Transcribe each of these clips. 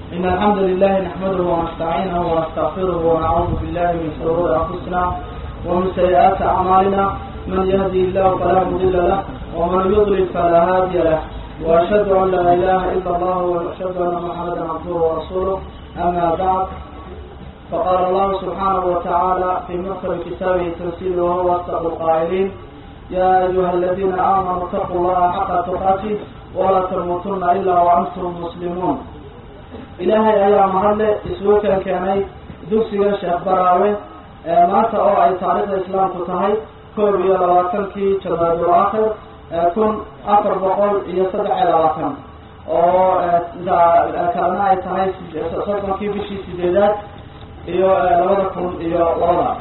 إن الحمد لله نحمده ونستعينه ونستغفره ونعوذ بالله من شرور أنفسنا ومن سيئات أعمالنا من يهدي الله فلا مضل له ومن يضلل فلا هادي له وأشهد أن لا إله إلا الله وأشهد أن محمدا عبده ورسوله أما بعد فقال الله سبحانه وتعالى في محكم كتابه تنزيله وهو أصدق القائلين يا أيها الذين آمنوا اتقوا الله حق تقاته ولا تموتن إلا وأنتم مسلمون ilaahay ayaa mahadle isugu keen keenay dugsiga sheekh baraawe maanta oo ay taariikhda islaamku tahay koob iyo labaatankii jamaadul aakhir kun afar boqol iyo saddex iyo labaatan oo kalena ay tahay soddonkii bishii sideedaad iyo labada kun iyo labada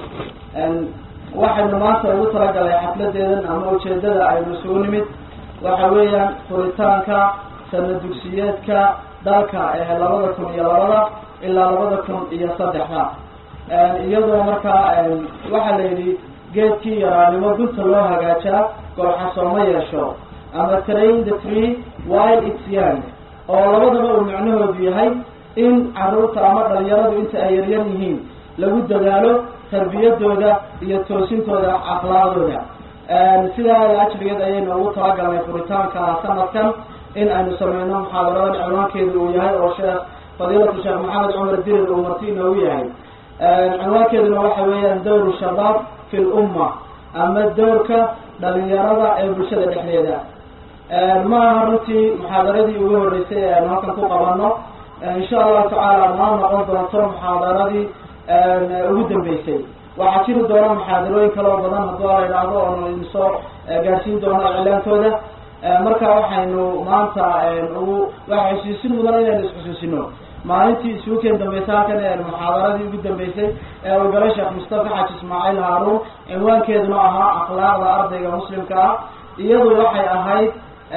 waxaynu maanta ugu talagalay xafladeedan ama ujeedada aynu isugu nimid waxa weeyaan furitaanka sana dugsiyeedka dalka ee labada kun iyo labada ilaa labada kun iyo saddexda iyadoo markaa waxaa la yidhi geedkii yaraanimo gunta loo hagaajaa golxasooma yeesho ama train the tree while its young oo labadaba uu macnahoodu yahay in caruurta ama dhalinyaradu inta ay yaryar yihiin lagu dadaalo tarbiyadooda iyo toosintooda akhlaaqdooda sidaa ajrigeed ayaynu ugu talagalnay furitaanka sanadkan in aynu sameyno muxaadaradan cinwaankeedu uu yahay oo sheekh fadiilatu sheekh maxamed cumar dirir uu marti inoogu yahay cinwaankeeduna waxa weeyaan dowru shabaab fi lumma ama dowrka dhalinyarada ee bulshada dhexdeeda ma aha runtii muxaadaradii ugu horreysay ee aynu halkan ku qabano insha allahu tacaala noo noqon doonto muxaadaradii ugu dambeysay waxaa jiri doona muxaadarooyin kaloo badan hadduu ala idhaahdo oonu idinsoo gaarsiin doono iclaantooda marka waxaynu maanta ugu waxa xusuusin mudan inaynu isxusuusino maalintii isugu keen dambeysay halkan ee muxaadaradii ugu dambeysay ee uu galay sheekh mustafa xaji ismaaciil haaruun cinwaankeeduna ahaa akhlaaqda ardayga muslimka ah iyadu waxay ahayd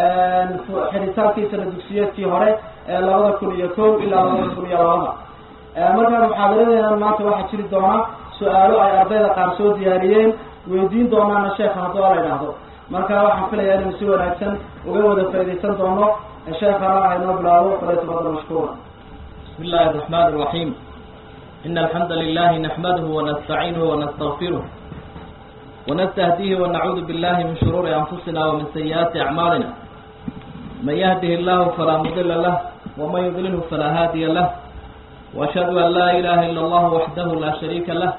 xidhitaankii sana dugsiyeedkii hore ee labada kun iyo kow ilaa labada kun iyo labada marka muxaadaradeena maanta waxaa jiri doona su-aalo ay ardayda qaar soo diyaariyeen weydiin doonaana sheekha hadduu ala idhaahdo marka waxaan filayaa inaynu si wanaagsan uga wada faaidaysan doono sheekana ah inoo bilaabo falyatafadal mashkuura بسم الله الرحمن الرحيم إن الحمد لله نحمده ونستعينه ونستغفره ونستهديه ونعوذ بالله من شرور أنفسنا ومن سيئات أعمالنا من يهده الله فلا مضل له ومن يضلله فلا هادي له وأشهد أن لا إله إلا الله وحده لا شريك له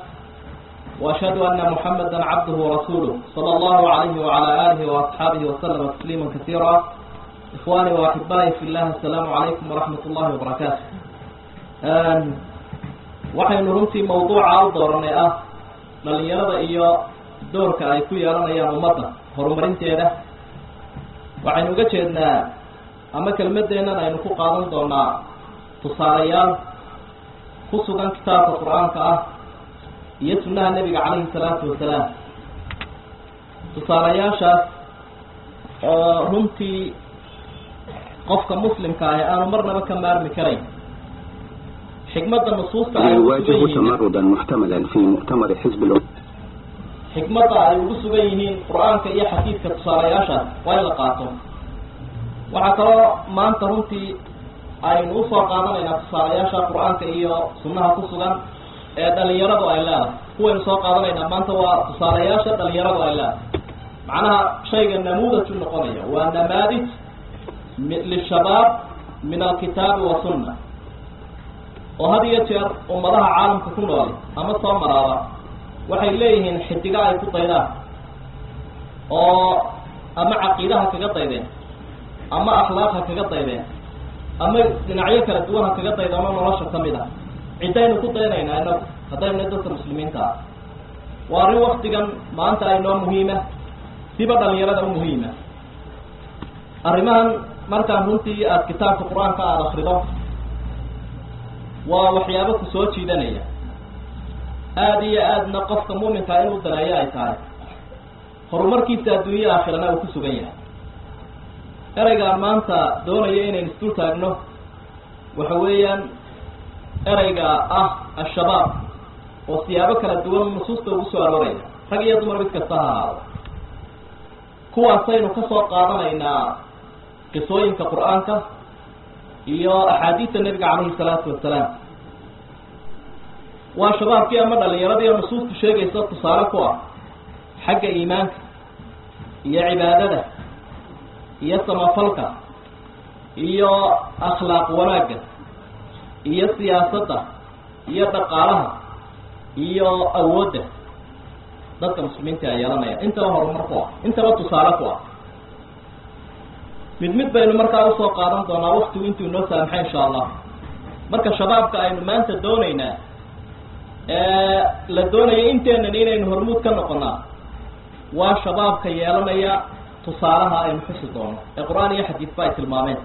وأشهد أن محمدا عبده ورسوله صلى الله عليه وعلى آله وأصحابه وسلم تسليما كثيرا إخواني وأحبائي في الله السلام عليكم ورحمة الله وبركاته waxaynu runtii mawduuca u dooranay ah dhalinyarada iyo doorka ay ku yeelanayaan ummadda horumarinteeda waxaynu uga jeednaa ama kelmadeennan aynu ku qaadan doonaa tusaalayaal ku sugan kitaabka qur-aanka ah iyo sunnaha nebiga calayhi salaatu wasalaam tusaalayaashaas oo runtii qofka muslimka ahi aanu marnaba ka maarmi karayn xikmadda nusuusta ay يواجه تمردا محتملا في مؤتمر حزب الأمة xikmadda ay ugu sugan yihiin qur-aanka iyo xadiidka tusaalayaashaas waa in la qaato waxaa kaloo maanta runtii aynu usoo qaadanaynaa tusaalayaasha qur-aanka iyo sunnaha ku sugan ee dhalinyaradu ay leedahay kuwaynu soo qaadanaynaa maanta waa tusaalayaasha dhalinyaradu ay leedahay macnaha shayga namuudaju noqonaya waa namaadij lishabaab min alkitaabi wa sunna oo had iyo jeer ummadaha caalamka ku nool ama soo maraaba waxay leeyihiin xidigo ay ku daydaan oo ama caqiidaha kaga daydeen ama akhlaaqha kaga daydeen ama dhinacyo kala duwan ha kaga daydano nolosha ka mid ah ciddaynu ku daynaynaa inagu haddaynu dadka muslimiinta ah waa arrin waktigan maanta aynoo muhiima siba dhalinyarada u muhiima arrimahan markaan runtii aada kitaabka qur-aanka aada akrido waa waxyaabo ku soo jiidanaya aada iyo aadna qofka muuminkaa inuu daneeyo ay tahay horumarkiisa adduunya aakhirana uu ku sugan yahay ereygaan maanta doonaya inaynu isdul taagno waxa weeyaan ereyga ah al-shabaab oo siyaabo kala duwan nusuusta ugu soo arooraya rag iyo dumar mid kasta ha ahaado kuwaasaynu ka soo qaadanaynaa qisooyinka qur-aanka iyo axaadiista nebiga calayhi salaatu wasalaam waa shabaabkii ama dhalinyaradii oo nusuustu sheegaysa tusaale ku ah xagga iimaanka iyo cibaadada iyo samafalka iyo akhlaaq wanaagga iyo siyaasadda iyo dhaqaalaha iyo awoodda dadka muslimiinta a yeelanaya intaba horumar ku ah intaba tusaale ku ah mid mid baynu markaa usoo qaadan doonaa waktigu intuu inoo saamaxay insha allah marka shabaabka aynu maanta doonaynaa la doonaya inteenan inaynu hormuud ka noqonaa waa shabaabka yeelanaya tusaalaha aynu xusi doono ee qur-aan iyo xadiisba ay tilmaameen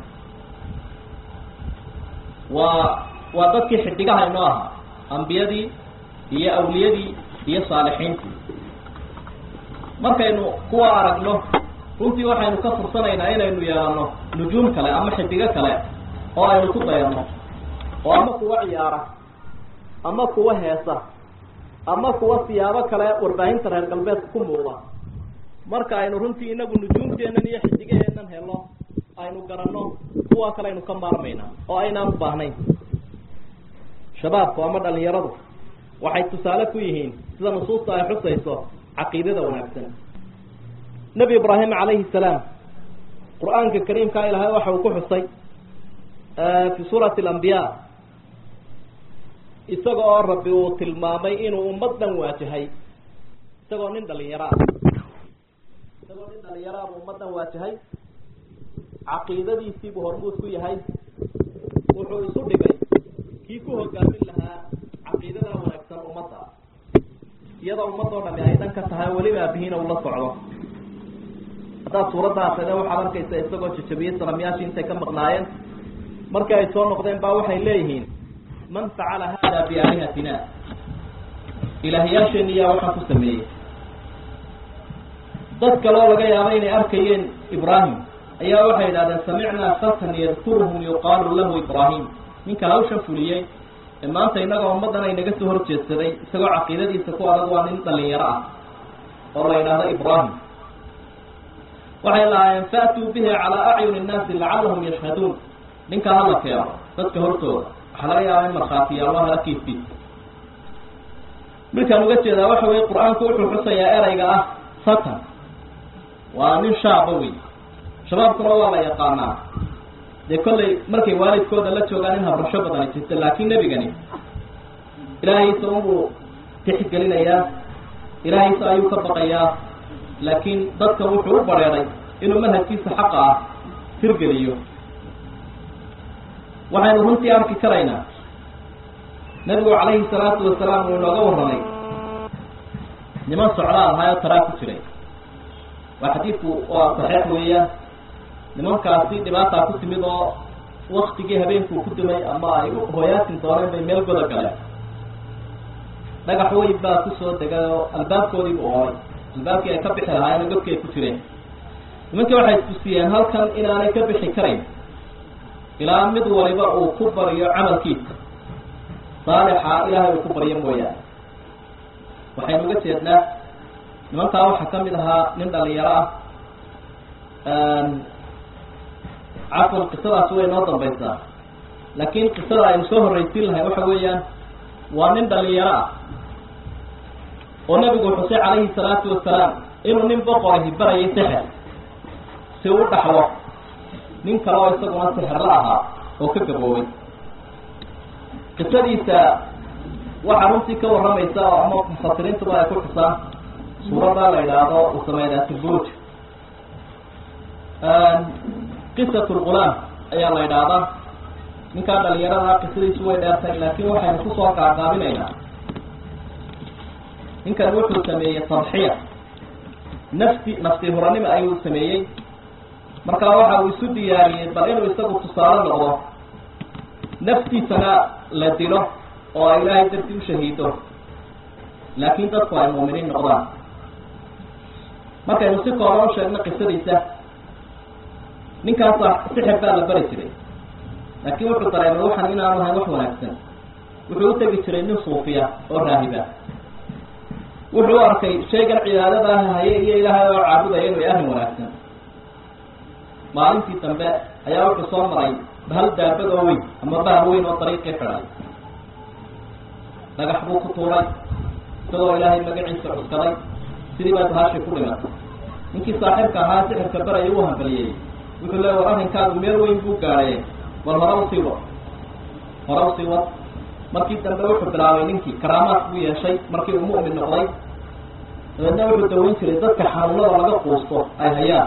waa waa dadkii xidigaha inoo ahaa ambiyadii iyo awliyadii iyo saalixiintii markaynu kuwa aragno runtii waxaynu ka fursanaynaa inaynu yeelano nujuum kale ama xidigo kale oo aynu ku dayano oo ama kuwa ciyaara ama kuwa heesa ama kuwa siyaabo kale warbaahinta reer galbeedka ku muuqda marka aynu runtii inagu nujuumteennan iyo xidigaheennan helo aynu garanno kuwa kale aynu ka maarmayna oo aynaan u baahnayn shabaabku ama dhalinyaradu waxay tusaale ku yihiin sida nusuusta ay xusayso caqiidada wanaagsan nebi ibraahim calayhi salaam qur-aanka kariimka ilaahay waxa uu ku xusay fi suurati alambiya isaga oo rabbi uu tilmaamay inuu ummaddan waajahay isagoo nin dhalinyaro ah isagoo nin dhalinyaro ah buu ummaddan waajahay caqiidadiisiibuu hormuud ku yahay wuxuu isu dhigay kii ku hogaamin lahaa caqiidada wanaagsan ummadda iyadoo ummadoo dhami ay dhan ka tahay weliba aabihiina ula socdo haddaad suuradda akrida waxaad arkaysa isagoo jajabiyey salamyaashii intay ka maqnaayeen markii ay soo noqdeen baa waxay leeyihiin man facala hada biaalihatina ilaahyaasheeni yaa waxaan ku sameeyey dad kaloo laga yaaba inay arkayeen ibraahim ayaa waxay idhahdeen samicnaa fatan yadkuruhum yuqaalu lahu ibraahim ninka hawshan fuliyey ee maanta innaga ummaddan ay naga soo horjeedsaday isagoo caqiidadiisa ku adag waa nin dhalinyaro ah oo la yidhaahdo ibraahim waxay lahaayeen faatuu bihi calaa acyuni innaasi lacallahum yashhaduun ninkaa hala keeno dadka hortooda waxaa laga yaaba in markhaatiyaalo halkiisiisa midkaan uga jeedaa waxa weye qur-aanku wuxuu xusayaa erayga ah satan waa nin shaaba wey shabaabkuna waa la yaqaanaa dee kollay markay waalidkooda la joogaan in habrasho badani jirta laakiin nebigani ilaahaysa unbuu tixgelinayaa ilaahaysa ayuu ka baqayaa laakiin dadka wuxuu u bareeray inuu manhajkiisa xaqa ah tirgeliyo waxaynu runtii arki karaynaa nebigu calayhi salaatu wasalaam uu inooga warramay niman socdaal ahaayoo taraa ku jiray waa xadiidku waa saxiix weeyaan nimankaasi dhibaataa ku timid oo waktigii habeenkuu ku dumay ama ay hooyaasin dooneen bay meel goda galeen dhagax weyn baa kusoo degay oo albaabkoodii bu ooray albaabkii ay ka bixi lahaayeen godkii ay ku jireen nimankii waxay tusiyeen halkan inaanay ka bixi karayn ilaa mid waliba uu ku baryo camalkiisa saalixa ilaahay uu ku baryo mooyaane waxaynu uga jeednaa nimankaa waxaa ka mid ahaa nin dhalinyaro ah cafwan qisadaas way noo dambaysaa laakiin qisada aynu soo horraysiin lahay waxa weeyaan waa nin dhalinyaro ah oo nabigu xusay calayhi salaatu wasalaam inuu nin boqorahi barayay sixir si u dhaxlo nin kale oo isaguna sixirla ahaa oo ka gaboobay qisadiisa waxaa runtii ka warramaysa oo ama mufasiriintuba ay ku xusaan suuradda la yidhaahdo usameydaatulburuj qisat lgulaam ayaa la yidhaahdaa ninkaa dhalinyarada qisadiisu way dheertay laakiin waxaynu kusoo qaaqaabinaynaa ninkan wuxuu sameeyey tadxiya nafsi nafsi huranimo ayuu sameeyey markaa waxa uu isu diyaariyey bal inuu isagu tusaale noqdo naftiisana la dilo oo ay ilaahay dartii u shahiido laakiin dadku ay muuminiin noqdaan markaynu si kooban u sheegno qisadiisa ninkaasa sixir baa la bari jiray laakiin wuxuu dareemay waxan inaanu ahayn wax wanaagsan wuxuu u tegi jiray nin suufiya oo raahiba wuxuu u arkay shaygan cibaadada haye iyo ilaahay oo caabudaya inuu arrin wanaagsan maalintii dambe ayaa wuxuu soo maray bahal daabad oo weyn ama bahal weyn oo dariiqii xidhay dhagax buu ku tuuray isagoo ilaahay magaciisa cuskaday sidii baa bahashii ku dhimatay ninkii saaxiibka ahaa sixirka baraya uu hambaliyey wuxuu leey war arrinkaagu meel weyn buu gaadhaye bal hore usii wad hore usii wad markii dambe wuxuu bilaabay ninkii karaamaad buu yeeshay markii uu mu'min noqday dabeedna wuxuu daweyn jiray dadka xanuunada laga quusto ay hayaan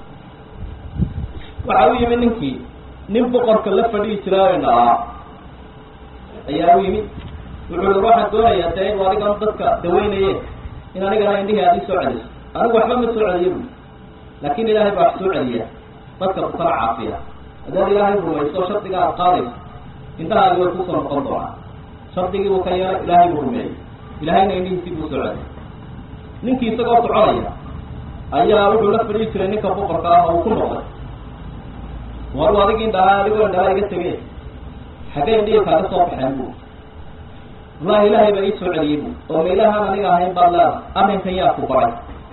waxa u yimid ninkii nin boqorka la fadhihi jiraa dhalaa ayaa u yimid wuxuu i waxaan doonayaa dee inu adigan dadka daweynaye in anigana indhihii aad ii soo celiso anigu waxba ma soo celiyo bu laakin ilaahay baa wax soo celiya dadka kukala caafiya haddaad ilaahay rumayso shardiga aad qaadayso indhahaagi way kusoo noqon doonaa shardigii buu ka yeelay ilaahay buu rumeeyey ilaahayna indhihiisii buu soo celiyay ninkii isagoo soconaya ayaa wuxuu la fadhihi jiray ninka boqorka ah oo uu ku noqday waru adig indhahaa adigoo indhahaa iga tege xaggee indhihii kaaga soo baxeen bu wallahi ilaahay baa ii soo celiyey bu oo ma ilaahaan aniga ahayn baad leeda arrinkan yaa ku baray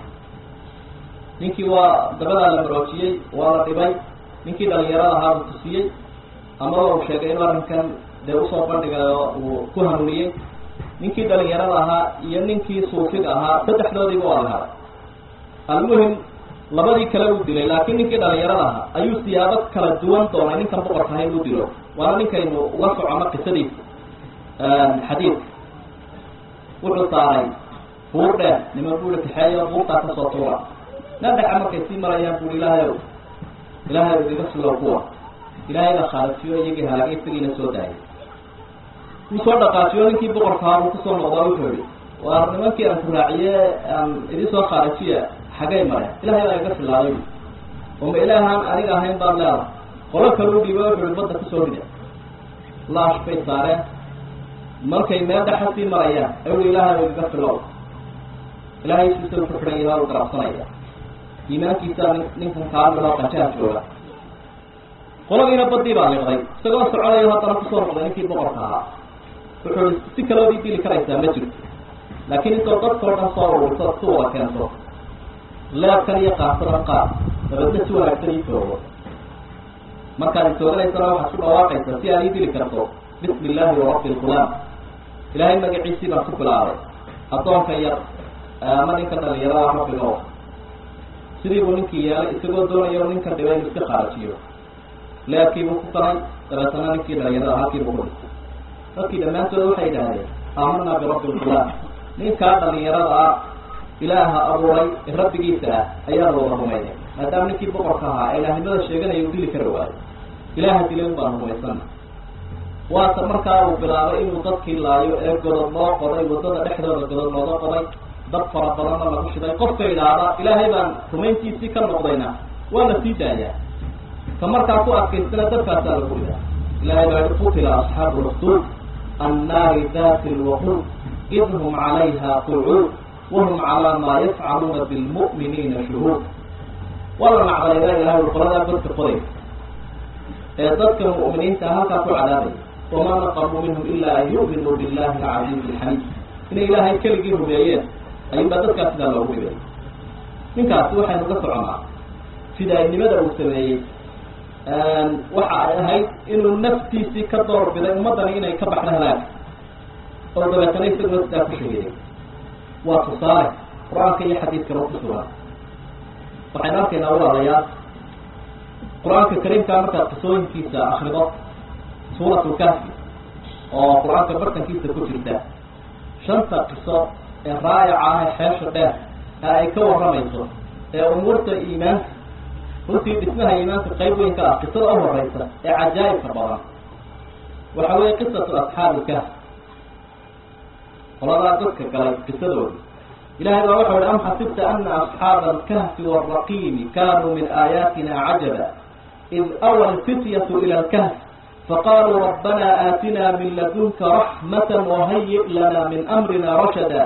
ninkii waa dabadaa la maroojiyey waa la dhibay ninkii dhalinyarada ahaa uu tusiyey amaba uu sheegay inuu arrinkan dee usoo bandhigay oo uu ku hanuuniyey ninkii dhalinyarada ahaa iyo ninkii suufiga ahaa saddexdoodiiba waa la helay almuhim labadii kale uu dilay laakiin ninkii dhalinyarada ahaa ayuu siyaabo kala duwan doonay ninkan boqorka ahay uu dilo waana ninkaynu uga socono qisadiisa xadiidka wuxuu saaray buur dheer niman buuri kaxeeyo buurtaa kasoo tuura nadhaca markay sii marayaan buuri ilaahay ow ilaahay ow iga sulow kuwa ilaahayna khaalajiyo iyagii halagay isagiina soo daayay wuu soo dhaqaajiyo ninkii boqorkahaa buu kusoo noqdaa wuxuu yihi waa nimankii aan ku raaciye aan idin soo khaalajiya xaggay mareen ilahay baa iga filaaday oo ma ilaahaan aniga ahayn baad leeda qolo kale u dhiiba wuxuu ihi badda kusoo rida laash bay saareen markay meel dhexa sii marayaan ayu ilaahay igaga filow ilaahay siisa ku xidhan yaha u garabsanaya iimaankiisa ninkan kaamiloo qanjaha jooga qoladiina badii baa liqday isagoo soconayo haddana kusoo noqday ninkii boqorka ahaa wuxuu i si kaloodii dili karaysaa ma jirto laakiin intoo dadkao dhan soo ururto si wada keento leebkan iyo qaarsadan qaar dabeedna si wanaagsan ii toogo markaad itooganaysana waxaad ku dhawaaqaysaa si aad ii dili karto bismi illaahi warabbi lqulaam ilaahay magaciisii baan ku bilaabay addoonka yar ama ninka dhalinyarada rabbiga o sidii buu ninkii yeelay isagoo doonayo ninka dhibay inu iska khaarajiyo leebkiibuu ku qaray dabeetana ninkii dhalinyarada halkiibuu ku dhistay dadkii dhammaantood waxay idhaahdeen aamanaa birabbi lqulaam ninkaa dhalinyarada ah ilaaha abuuray ee rabbigiisa ah ayaanu wada rumaynay maadaama ninkii boqorka ahaa ee ilaahnimada sheeganaya uu dili kara waayo ilaaha dilay un baanu rumaysana waata markaa uu bilaabay inuu dadkii laayo ee godod loo qoday waddada dhexdooda godod looga qoday dad fara badanna lagu shiday qofka idhaahda ilaahay baan rumayntiisii ka noqdayna waa la sii daayaa ka markaa ku adkaystana dadkaasaa lagu ridaa ilahay baa i qutila asxaabu lukduud annaari dati lwaquud id hum calayha qucuud wahum calaa maa yafcaluuna bilmu'miniina shuhuud waa la nacdayda ilahay qoladaa godka qoday ee dadka mu'miniinta halkaa ku cadaabaya wamaa naqamuu minhum ilaa an yu'minuu billahi alcaziizi alxamiid inay ilaahay keligii rumeeyeen ayuunbaa dadkaas sidaa loogu dhibay ninkaasi waxaynu ka soconaa fidaynimada uu sameeyey waxa ay ahayd inuu naftiisii ka doorbiday ummaddani inay ka baxdo halaag oo dabeetana isaguna sidaa ku shahiday waa tusaale qur-aanka iyo xadiidkaba ku sugan waxaynu arkaynaa walaalayaal qur-aanka kariimkaa markaad qisooyinkiisa akrido suurat lkahfi oo qur-aanka bartankiisa ku jirta shanta qiso ee raayaca ah ee xeesha dheer ee ay ka warramayso ee umuurta iimaanka runtii dhismaha iimaanka qayb weyn ka ah qisada u horeysa ee cajaa'ibka badan waxa weeye qisatu asxaabi ilkahf qoladaa dadka galay qisadooda ilahay baa waxau ihi am xasibta ana asxaaba alkahfi waalraqiimi kanuu min aayaatina cajaba id awa alfityatu ila alkahf faqaluu rabbana aatina min ladunka raxmata wahayi' lana min amrina rashada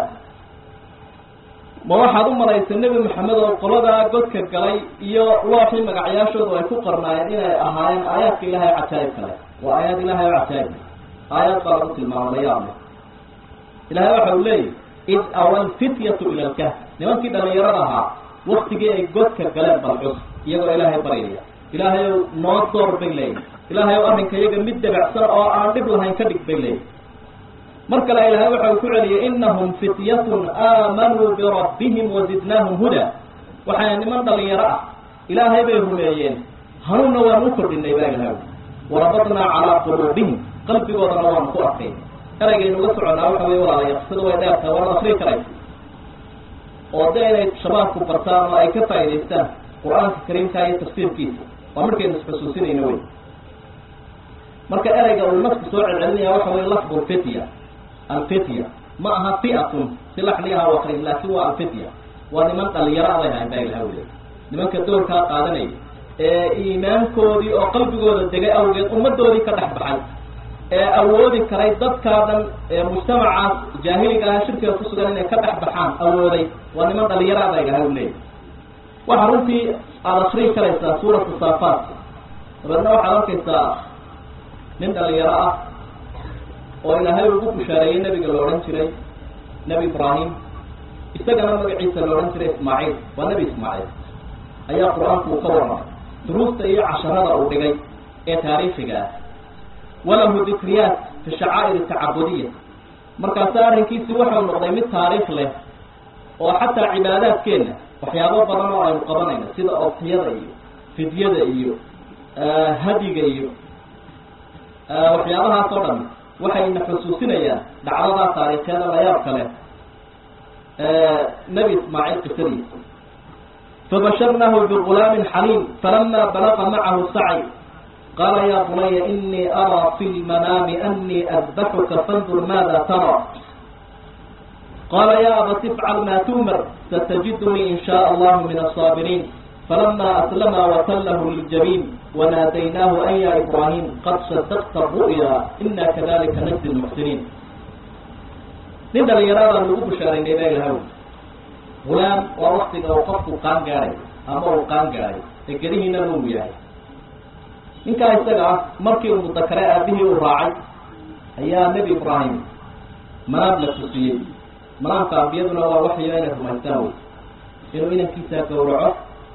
ma waxaad u malaysa nebi maxamed oo qoladaa godka galay iyo looxii magacyaashoodu ay ku qarnaayeen inay ahaayeen aayaadka ilahay cajaa'ibka leh waa aayaad ilahay oo cajaa'ib aayaad baa lagu tilmaamo layaable ilahay waxa uu leeyahy id awa alfityatu ila alkahf nimankii dhalinyarada ahaa waktigii ay godka galeen balcus iyagoo ilaahay baryaya ilaahay ow noo door bay leeyihin ilaahay ow arrinka iyaga mid dabacsan oo aan dhib lahayn ka dhig bay leeyihin mar kale ilaahay waxa uu ku celiyay inahum fityatun aamanuu birabbihim wazidnaahum huda waxay niman dhalinyaro ah ilaahay bay rumeeyeen hanuunna waanu u kordhinay baa ilahay warabadnaa calaa quluubihim qalbigoodana waanu ku adkayn eraygaynu uga soconaa waxa wey walaalayaal sida way dheertahay waana akrii karaysa oo de inay shabaabku bartaan oo ay ka faa'idaystaan qur-aanka kariimka iyo tafsiirkiisa waa markaynu isxusuusinayno wey marka ereyga uu nafku soo celcelinaya waxa wey lafdu lfitya alfitya ma aha fi'atun si laxligaha wakrin laakin waa alfitya waa niman dhalinyaro aday hayn baa ilaha weliya nimanka doorkaa qaadanaya ee iimaankoodii oo qalbigooda degay awgeed ummadoodii ka dhex baxay ee awoodi karay dadkaa dhan ee mujtamacaas jaahiliga ah shirkiga kusugan inay ka dhex baxaan awooday waa niman dhalinyaro aday ilaha u leeyahy waxaa runtii aada akrii karaysaa suuratu saafaat dabeedna waxaad arkaysaa nin dhalinyaro ah oo ilaahay ugu bushaareeyey nebiga la odhan jiray nebi ibraahim isagana magaciisa la odhan jiray ismaaciil waa nebi ismaaciil ayaa qur-aanku uu ka warramay duruusta iyo casharada uu dhigay ee taariikhiga ah walahu dikriyaat fi shacaa'ir tacabudiya markaase arrinkiisi waxau noqday mid taariikh leh oo xataa cibaadaadkeenna waxyaabo badan oo aynu qabanayno sida oktiyada iyo fidyada iyo hadiga iyo waxyaabahaas oo dhan waxayna xusuusinayaan dhacdadaa taariikheeda layaab kale nebi ismaaciil qisadiisa fabasharnahu bigulaamin xaliim falama balaqa macahu sacy qaala ya bunaya inii araa fi lmanaami anii adbaxuka fandur maada taraa qaala ya abati ifcal ma tu'mar satajidunii in shaء allahu min aلصaabiriin falama aslama watallahu liljabiin wanaadaynaahu an ya ibraahim qad sadaqta ru'ya ina kadalika najzi lmuxsiniin nin dhalinyaraadaan lagu bushaaraynay baa ilahaw gulaam waa waktiga uu qofku qaan gaadhay ama uu qaan gaadhay ee gedihiina uu yahay ninkaa isaga ah markii uu mudakare aabihii uu raacay ayaa nebi ibraahim manaam la tusiyey manaamka ambiyaduna waa waxyo inay rumaystaan wey inuu inankiisa gawraco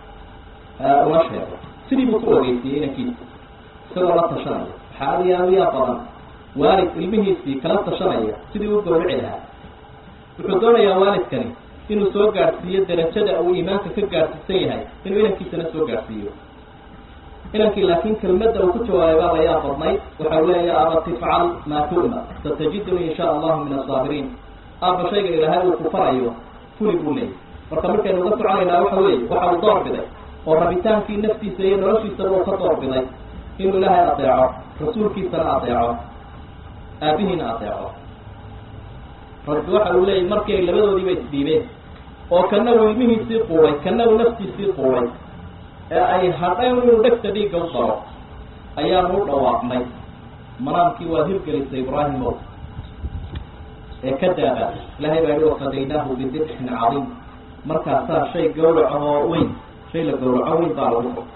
uma sheego sidii buu ku ogeysiyey inankiisa isagoo la tashanaya waxaa aad iyo aad u yaa badan waalid ilmihiisii kala tashanaya sidii u gawrici lahaa wuxuu doonayaa waalidkani inuu soo gaadhsiiyo darajada uu iimaanka ka gaadhsiisan yahay inuu inankiisana soo gaadhsiiyo inankii laakiin kelmadda uu ku jawaabay baa layaa badnayd waxau leeya abati ifcal maa tu'mar satajidunii in sha allahu min asaabiriin aaba shayga ilaahay uu ku farayo fuli buu leeyay marka markaynu uga soconaynaa waxa weeye waxa uu door biday oo rabitaankii naftiisa iyo noloshiisaba uu ka door biday inuu ilaahay adeeco rasuulkiisana adeeco aabihiina adeeco rabbi waxa uu leeyay markii ay labadoodiiba isdhiibeen oo kana uu ilmihiisii quuray kana uu naftiisii quuray ee ay hadhayn inuu dhegta dhiigga u daro ayaanu u dhawaaqnay manaamkii waad hirgelisay ibraahimow ee ka daaba ilahay baa yihi wafadaynaahu bidibxin cadiim markaasaa shay gawraco oo weyn shay la gawraco weyn baa lagu fo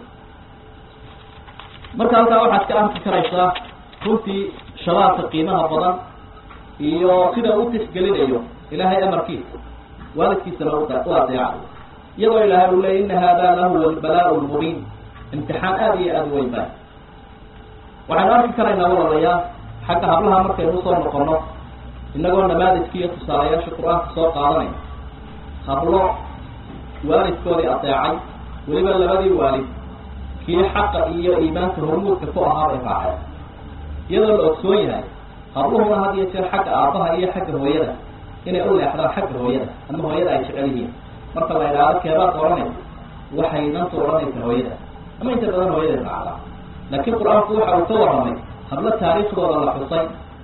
marka halkaa waxaad ka arki karaysaa runtii shabaabka qiimaha badan iyo sida u tixgelinayo ilaahay amarkiisa waalidkiisana u adeecayo iyadoo ilaahay uu leeyay ina hada lahuwa albalaء lmubiin imtixaan aada iyo aada weyn baa waxaynu arki karaynaa walaalayaal xagga hablaha markaynu usoo noqono inagoo namaadijki iyo tusaalayaasha qur-aanka soo qaadanay hablo waalidkoodii adeecay weliba labadii waalid kii xaqa iyo iimaanka hormuudka ku ahaa bay raaceen iyadoo la ogsoon yahay habluhuna had iyo jeer xagga aabbaha iyo xagga hooyada inay u leexdaan xagga hooyada ama hooyada ay jecel yihiin marka la idhaahdo keebaad odhanaysa waxay nanta odhanaysa hooyada ama inta badan hooyaday raacdaa laakiin qur-aanku waxa uu ka warramay hablo taariikhdooda la xusay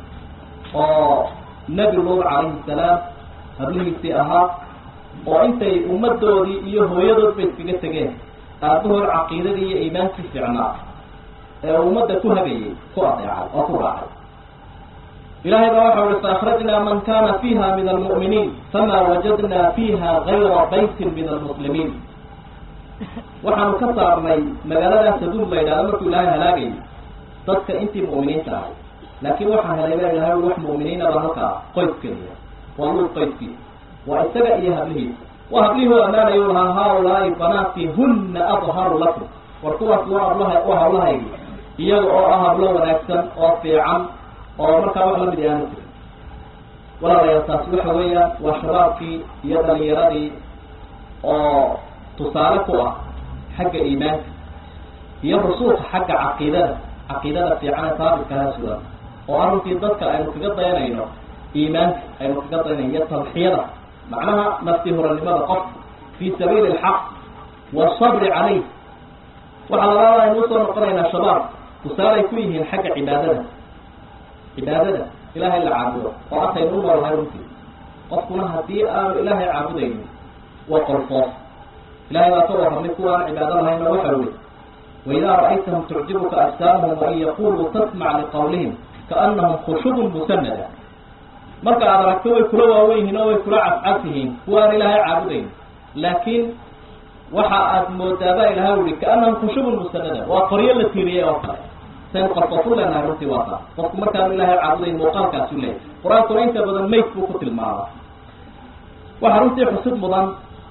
oo nebi luud calayhi salaam hablihiisii ahaa oo intay ummaddoodii iyo hooyadoodba iskaga tegeen aabahood caqiidadii iyo iimaankii fiicnaa ee ummadda ku hagayay ku adeecay oo ku raacay ilahay baa waxa uhi faakhrajnaa man kana fiha min almu'miniin fama wajadna fiha gayra baytin min almuslimiin waxaanu ka saarnay magaaladaas saduum la yidhahdo markuu ilaahay halaagayay dadka intii mu'miniinta ahay laakiin waxaa helay baa ilahay wax mu'miniinaba halkaa qoyskeliya waa luud qoyskiisa waa isaga iyo hablihiisa waa hablihii u ammaanayu lahaa haaulaai banaati huna adharu lakum war kuwaas waa hablaha waa hablahaygi iyaga oo ah hablo wanaagsan oo fiican oo markaa wax lamid aanu jirin walaalayaal taasi waxa weeyaan waa shabaabkii iyo dhalinyaradii oo tusaale ku ah xagga iimaanka iyo rusuuka xagga caqiidada caqiidada fiican ee saabitkaha sugan oo arrintii dadka aynu kaga dayanayno iimaanka aynu kaga dayanayno iyo talxiyada macnaha nafti horanimada qof fi sabiili alxaq wasabri calayh waxaa labaada aynu usoo noqonaynaa shabaab tusaalay ku yihiin xagga cibaadada cibaadada ilaahay la caabudo oo ataynu u noolahay runtii qofkuna haddii aanu ilaahay caabudaynin waa qolfoof ilahay baa ka warramay kuwaan cibaado lahayna waxa weli waidaa ra'aytahum tucjibuka ajsaamuhum wain yaquluu tasmac liqawlihim kaanahum khushubun musanada marka aad aragto way kula waawen yihiin oo way kula cascas yihiin kuwaan ilaahay caabudayn laakiin waxa aad moodaaba ilahay uhi kaanahum khushubun musanada waa qoryo la tiiriyey oo kale saynu qarqofu leenahay runtii waa taa qofku markaanu ilaahay caabudayn muuqaalkaasu leeyahy qur-aankuna inta badan mayd buu ku tilmaama waxaa runtii xusud mudan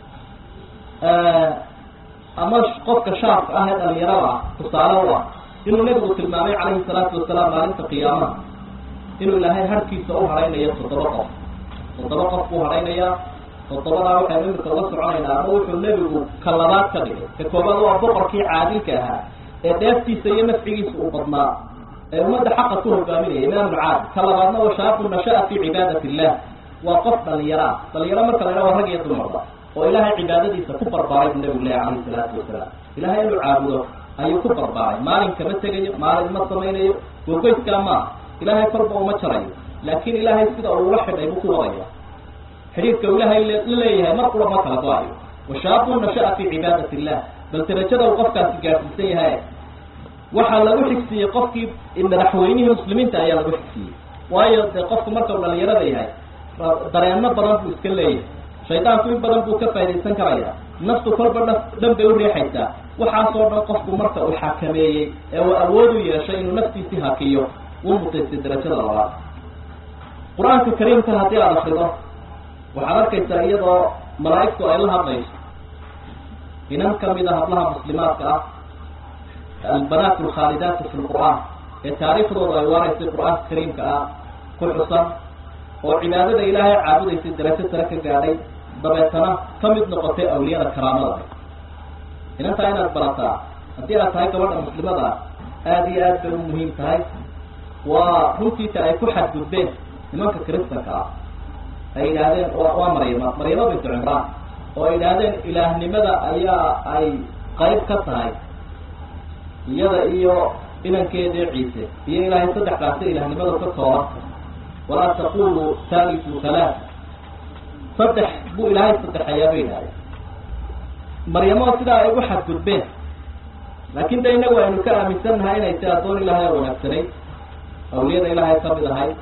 ama qofka shaabka ah ee dhalinyarada ah tusaale u ah inuu nebigu tilmaamay calayhi salaatu wasalaam maalinta qiyaamaha inuu ilaahay harkiisa u hadhaynayo toddoba qof toddoba qof buu hadhaynayaa toddobadaa waxaynu imika uga soconaynaa ama wuxuu nebigu ka labaad ka dhigay ka koobaad waa boqorkii caadilka ahaa ee dheeftiisa iyo nafcigiisa uu badnaa ee ummadda xaqa ku hogaaminaya imaamu caadil ka labaadna wa shaabu nasha'a fi cibaadati illah waa qof dhalinyaro ah dhalinyaro marka la ydhaha waa rag iyo dumarba oo ilaahay cibaadadiisa ku barbaaray buu nabigu lehy calayhi salaatu wasalaam ilaahay inuu caabudo ayuu ku barbaaray maalin kama tegayo maalin ma samaynayo gogoyskaa maaha ilaahay kolba uma jarayo laakiin ilaahay sida uu ula xidhay buu ku wadaya xidhiidka uu ilaahay la leeyahay mar qura ma kala go-ayo washaabun nasha'a fi cibaadati illah bal darajada uu qofkaasi gaadhsiisan yahay waxaa lagu xigsiiyey qofkii madaxweynihii muslimiinta ayaa lagu xigsiiyey waayo dee qofku marka uu dhalinyarada yahay dareenno badan buu iska leeyahay shaydaanku in badan buu ka faa'idaysan karaya naftu kolba dha dhan bay u riixaysaa waxaasoo dhan qofku marka uu xakameeyey ee uu awood u yeeshay inuu naftiisii hakiyo uu mutaystay darajada labaad qur-aanka kariimka haddii aada akrido waxaad arkaysaa iyadoo malaa'igtu ay la hadlayso inan kamid a hablaha muslimaadka ah albanaat alkhaalidaatu fi lqur'aan ee taariikhdooda ay waaraysay qur-aanka kariimka ah ku xusan oo cibaadada ilaahay caabudaysay darajo sare ka gaadhay dabeetana ka mid noqotay awliyada karaamada inantaa inaad barataa haddii aad tahay gabadha muslimada aada iyo aad bay u muhiim tahay waa runtiisa ay ku xadgudbeen nimanka kristanka ah ay yidhaahdeen waa maryama maryamo bintu cimraan oo ay yidhaahdeen ilaahnimada ayaa ay qayb ka tahay iyada iyo inankeedii ciise iyo ilaahay saddexdaasi ilaahnimadu ka koobanta walaa taqulu thalitu halaat saddex buu ilaahay saddexayaa bay yidhahdeen maryamo sidaa ay ugu xadgudbeen laakin de inagu aynu ka aaminsannahay inay si addoon ilaahay oo wanaagsanay awliyada ilaahay kamid ahay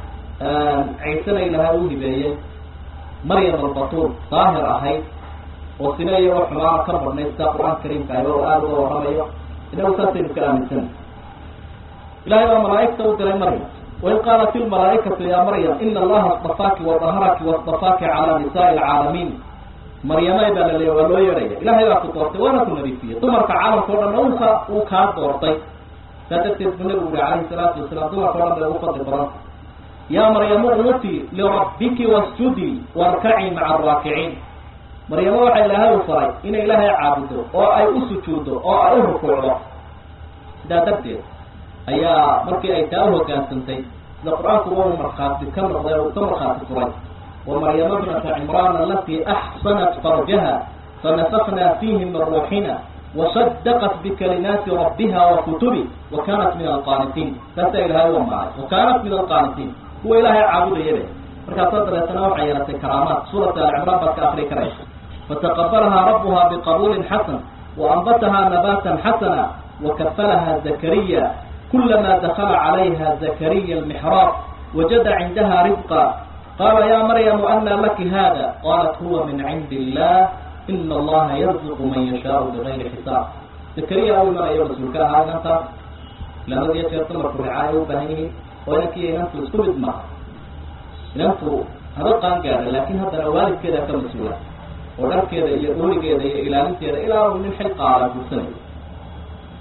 ciisena ilaahay u hibeeyey maryam albatuul daahir ahayd oo sina iyo wax xumaana ka badhnay sidaa qur-aanka kariimka ah oo aada uga warramayo inagu saasaynu ka aaminsannahay ilahay baa malaa'igta u diray maryam wain qaalat ilmalaa'ikatu ya maryam ina allaha اstafaaki wadaharaki waاstafaaki cala nisaai alcaalamiin maryamay baa la leeya waa loo yeedhaya ilahay baa ku doortay waana ku nadiifiyey dumarka caalamka o dhan uka uu kaa doortay saa darteed buu nabigu uri calayhi salaatu wasalaam dumarka o dhan bay ugu fadli badanta ya maryamu umuti lirabbiki wasjudii warkaci maca araakiciin maryamo waxaa ilaahay u faray inay ilaahay caabudo oo ay u sujuuddo oo ay u rukuucdo sidaa darteed ayaa markii ay taa uhogaansantay sida qur-aanku wa markhaati ka noqday oo uu ka markhaati furay wa maryama bnata cimraan alatii axsanat farjaha fanafakna fiihi min ruuxina wasadaqat bikalimaati rabbiha wa kutubi wa kanat min alqaanitiin taasaa ilahay u amaaray wa kanat min alqaanitiin kuwa ilaahay caabudayade markaasoo dabeetana waxay yeelatay karaamaat suurata alcimraan baad ka akri karaysa fataqabalaha rabbuha biqabuulin xasan waanbataha nabatan xasana wakafalaha zakariya kulama dakala calayha zakariya almixraab wajada cindaha rizqa qala ya maryamu ana laki hada qalat huwa min cindi illah ina allaha yarzuqu man yashaau bigayri xisaab zakariya u imanayo rasuulka ahaa inantaas labadiyo jeer dumarku ricaaya u baahan yihiin oo inankiiyo inantu isku mid maaha inantu haba qaan gaadha laakin haddana waalidkeeda ka mas-uula oo dharkeeda iyo doorigeeda iyo ilaalinteeda ilaa uu nin xil qaala guursanayo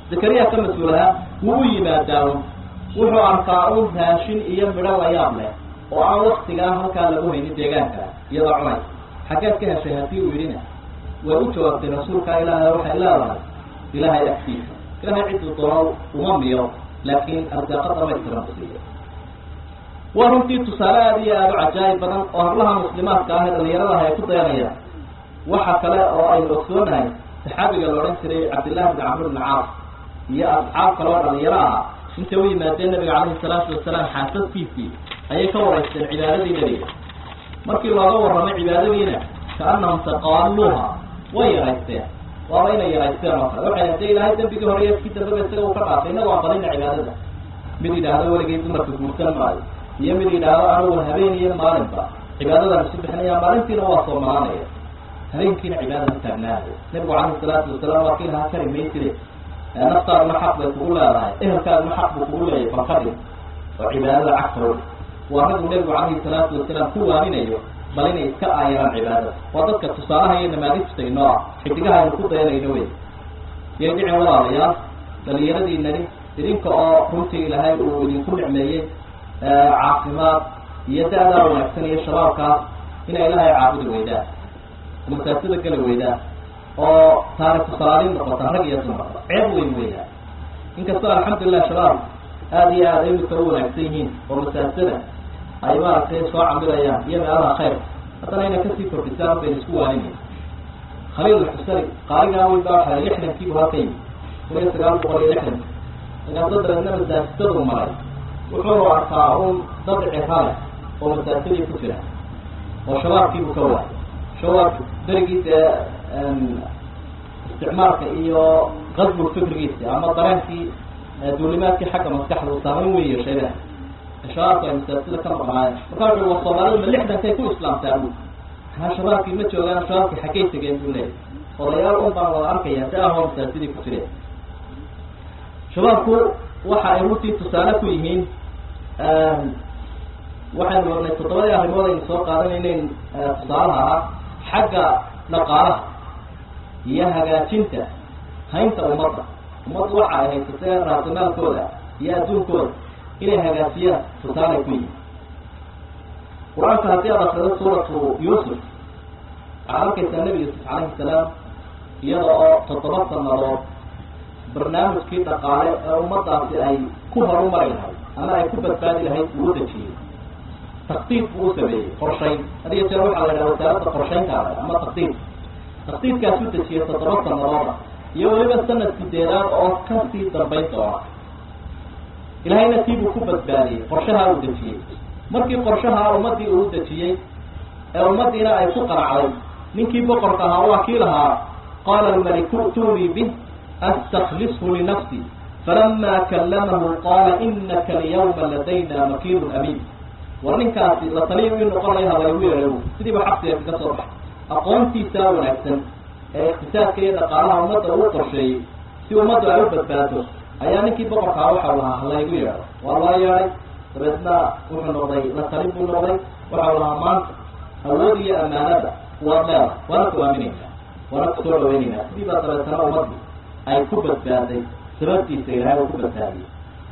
zakariya ka mas-uulahaa wuu u yimaadaawo wuxuu arkaa un raashin iyo midho la yaab leh oo aan waktigaa halkaa lagu haynin deegaanka iyadoo cunay xaggeed ka heshay haddii uu yidhina way u jawaabtay rasuulka ilaahay waxay leedahay ilaahay agtiisa ilaahay cidduu doono uma miyo laakiin arsaaqo dhamaystiran u siiyo waa runtii tusaale aada iyo aada u cajaayib badan oo hablaha muslimaadka ah ee dhalinyaradaha ay ku dayanayaan waxa kale oo aynu ogsoonahay saxaabiga la odhan jiray cabdillahi bni camr bni caas iyo asxaab kale oo dhalinyaro ah intay u yimaadeen nabiga calayhi salaatu wasalaam xaasaskiisii ayay ka waraysteen cibaadadii nebiga markii looga warramay cibaadadiina kaanahum taqaaluuha way yaraysteen waaba inay yaraysteen oo kale waxay hadee ilaahay dembigii hore iyo kii dambeba isaga uu ka dhaafay innagu aan badina cibaadada mid yidhaahdo weligay dumarka guursan maayo iyo mid yidhaahdo anugu habeen iyo maalinba cibaadadan isu bixinaya maalintiina waa soo malaanaya habeenkiina cibaada ku taagnaanaya nabigu calayhi salaatu wasalaam waa kii lahaa kari maysire naftaaduna xaq bay kugu leedahay ehelkaaduna xaq buu kugu leeyahay balkadhig oo cibaadada cagtooda waa raguu nabigu calayhi salaatu wasalaam ku waaminayo bal inay iska aayaraan cibaadada waa dadka tusaalaha iyo namaadijta inoo ah xidigaha aynu ku dayanayno wey yay dhicin walaalayaal dhalinyaradiinani idinka oo runtii ilaahay uu idinku nicmeeyey caafimaad iyo da-daa wanaagsan iyo shabaabkaas inay ilaahay caabudi weydaan masaasida gala weydaan oo taariku salaaliin noqotaan rag iyo dumarba ceeb weyn weeyaan inkastoo alxamdulilah shabaab aada iyo aada imika u wanaagsan yihiin oo masaasada ay maaragtay soo camilayaan iyo meelaha khayrka haddana inay kasii kordhisaan bayna isku waaninay khaliil alxusari qaaligaa weyn baa waxaa lixdankiibu halka yimi kun iyo sagaal boqol iyo lixdanki markaasoo dabeedna masaajidadu maray wuxuunu arkaa un dad cirale oo masaajidii ku jira oo shabaabkiibu ka waayay shabaab berigiisa isticmaalka iyo qasbu fikrigiisa ama dareenkii duulimaadkii xagga maskaxda uu saamayn weyn yeeshayba shabaabka ay masaajida ka maqnaayeen markaa wuxu wa soomaalida ma lixdankay ku islaamtaa bu maxaa shabaabkii ma joogaan shabaabkii xaggay tegeen buu leeyay odayaal un baan wada arkaya si ahoo masaajidii ku jireen shabaabku waxa ay runtii tusaale ku yihiin waxaynu ognay toddobadii arrimood aynu soo qaadanaynayn tusaalaha ah xagga dhaqaalaha iyo hagaajinta haynta ummadda ummaddu waxa ay haysatee raasimaalkooda iyo adduunkooda inay hagaajiyaan tusaalay ku yihin qur-aanka haddii aad akrido suuratu yuusuf waxaad arkaysaa nebi yuusuf calayhi salaam iyada oo toddoba sanadood barnaamijkii dhaqaale ee ummaddaasi ay ku horumari lahayd ama ay ku badbaadi lahayd uu dejiyey taktiib buu u sameeyey qorshayn hadiyo jeer waxaa la yidhaha wasaaradda qorshaynkaada ama taktiib taktiibkaas u dejiyey toddoba sanadooda iyo weliba sanad sideedaad oo kasii dambayn doona ilahayna tiibuu ku badbaadiyey qorshaha uu dejiyey markii qorshaha ummaddii uu dejiyey ee ummaddiina ay ku qanacday ninkii boqorka ahaa waa kii lahaa qaala almaliku i'tunii bih astaklishu linafsi falama kallamahu qaala inaka alyawma ladayna makiinun amiin war ninkaasi la taliya ii noqonaya halaygu yeehay sidiiba xabsiga kaga soo baxay aqoontiisaa wanaagsan ee iqtisaadka iyo dhaqaalaha ummadda uu qorsheeyey si ummaddu ay u badbaado ayaa ninkii boqorkaa waxau lahaa halaygu yeedho waa loo yeedhay dabeedna wuxuu noqday la talin buu noqday waxau lahaa maanta awood iyo amaanada waad leedahay waana ku aaminaynaa waana ku soo dhaweynaynaa sidii baa dabeetana ummadii ay ku badbaaday sababtiisa ilahay uu ku badbaadiyey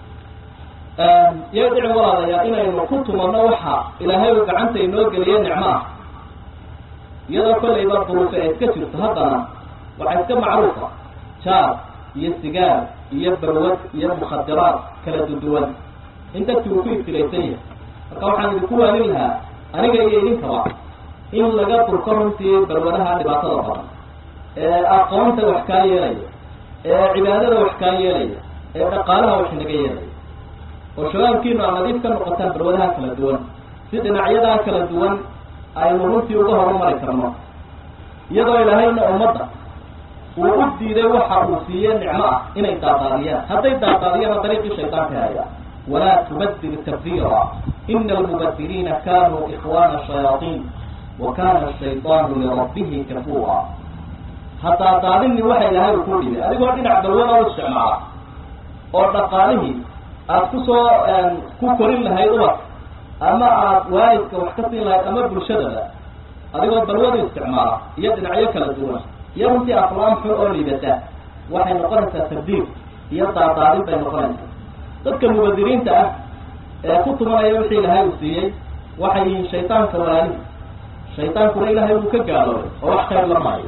iyo dhici walaalayaa inaynu ku tumanno waxa ilaahay uu gacanta inoo geliye nicmo ah iyadoo kollayba duruufe ay iska jirto haddana waxaa iska macruufa jaar iyo sigaar iyo barwad iyo mukhadiraad kala duduwan in dadki uu ku ibtilaysan yahay marka waxaan idinku waanin lahaa aniga iyo idinkaba in laga durko runtii barwadaha dhibaatada badan ee aqoonta wax kaa yeelaya ee cibaadada wax kaa yeelaya ee dhaqaalaha wax naga yeelaya oo shabaabkiinu aad nadiif ka noqotaan barwadaha kala duwan si dhinacyadaa kala duwan aynu runtii uga horumari karno iyadoo ilaahayna ummadda uu u diiday waxa uu siiye nicmo ah inay daadaadiyaan hadday daadaadiyaan dariiqii shaydaanka haya walaa tubadir tabdiira ina almubadiriina kanuu ikhwana shayaaiin wa kana ashaydaanu lirabbihi kafuura hadaadaadini waxa ilaahay uu ku dhibay adigoo dhinac balwada u isticmaala oo dhaqaalihii aad kusoo ku korin lahayd ubad ama aad waalidka wax ka siin lahayd ama bulshadaba adigoo balwadu isticmaala iyo dhinacyo kala duwan iyo runtii aflaam xun oo liibata waxay noqonaysaa tabdiir iyo daadaadin bay noqonaysa dadka mubadiriinta ah ee ku tumanaya wixii ilaahay uu siiyey waxay yihiin shaytaanka walaalihi shaydaankuna ilaahay wuu ka gaaloobay oo wax khayr la maayo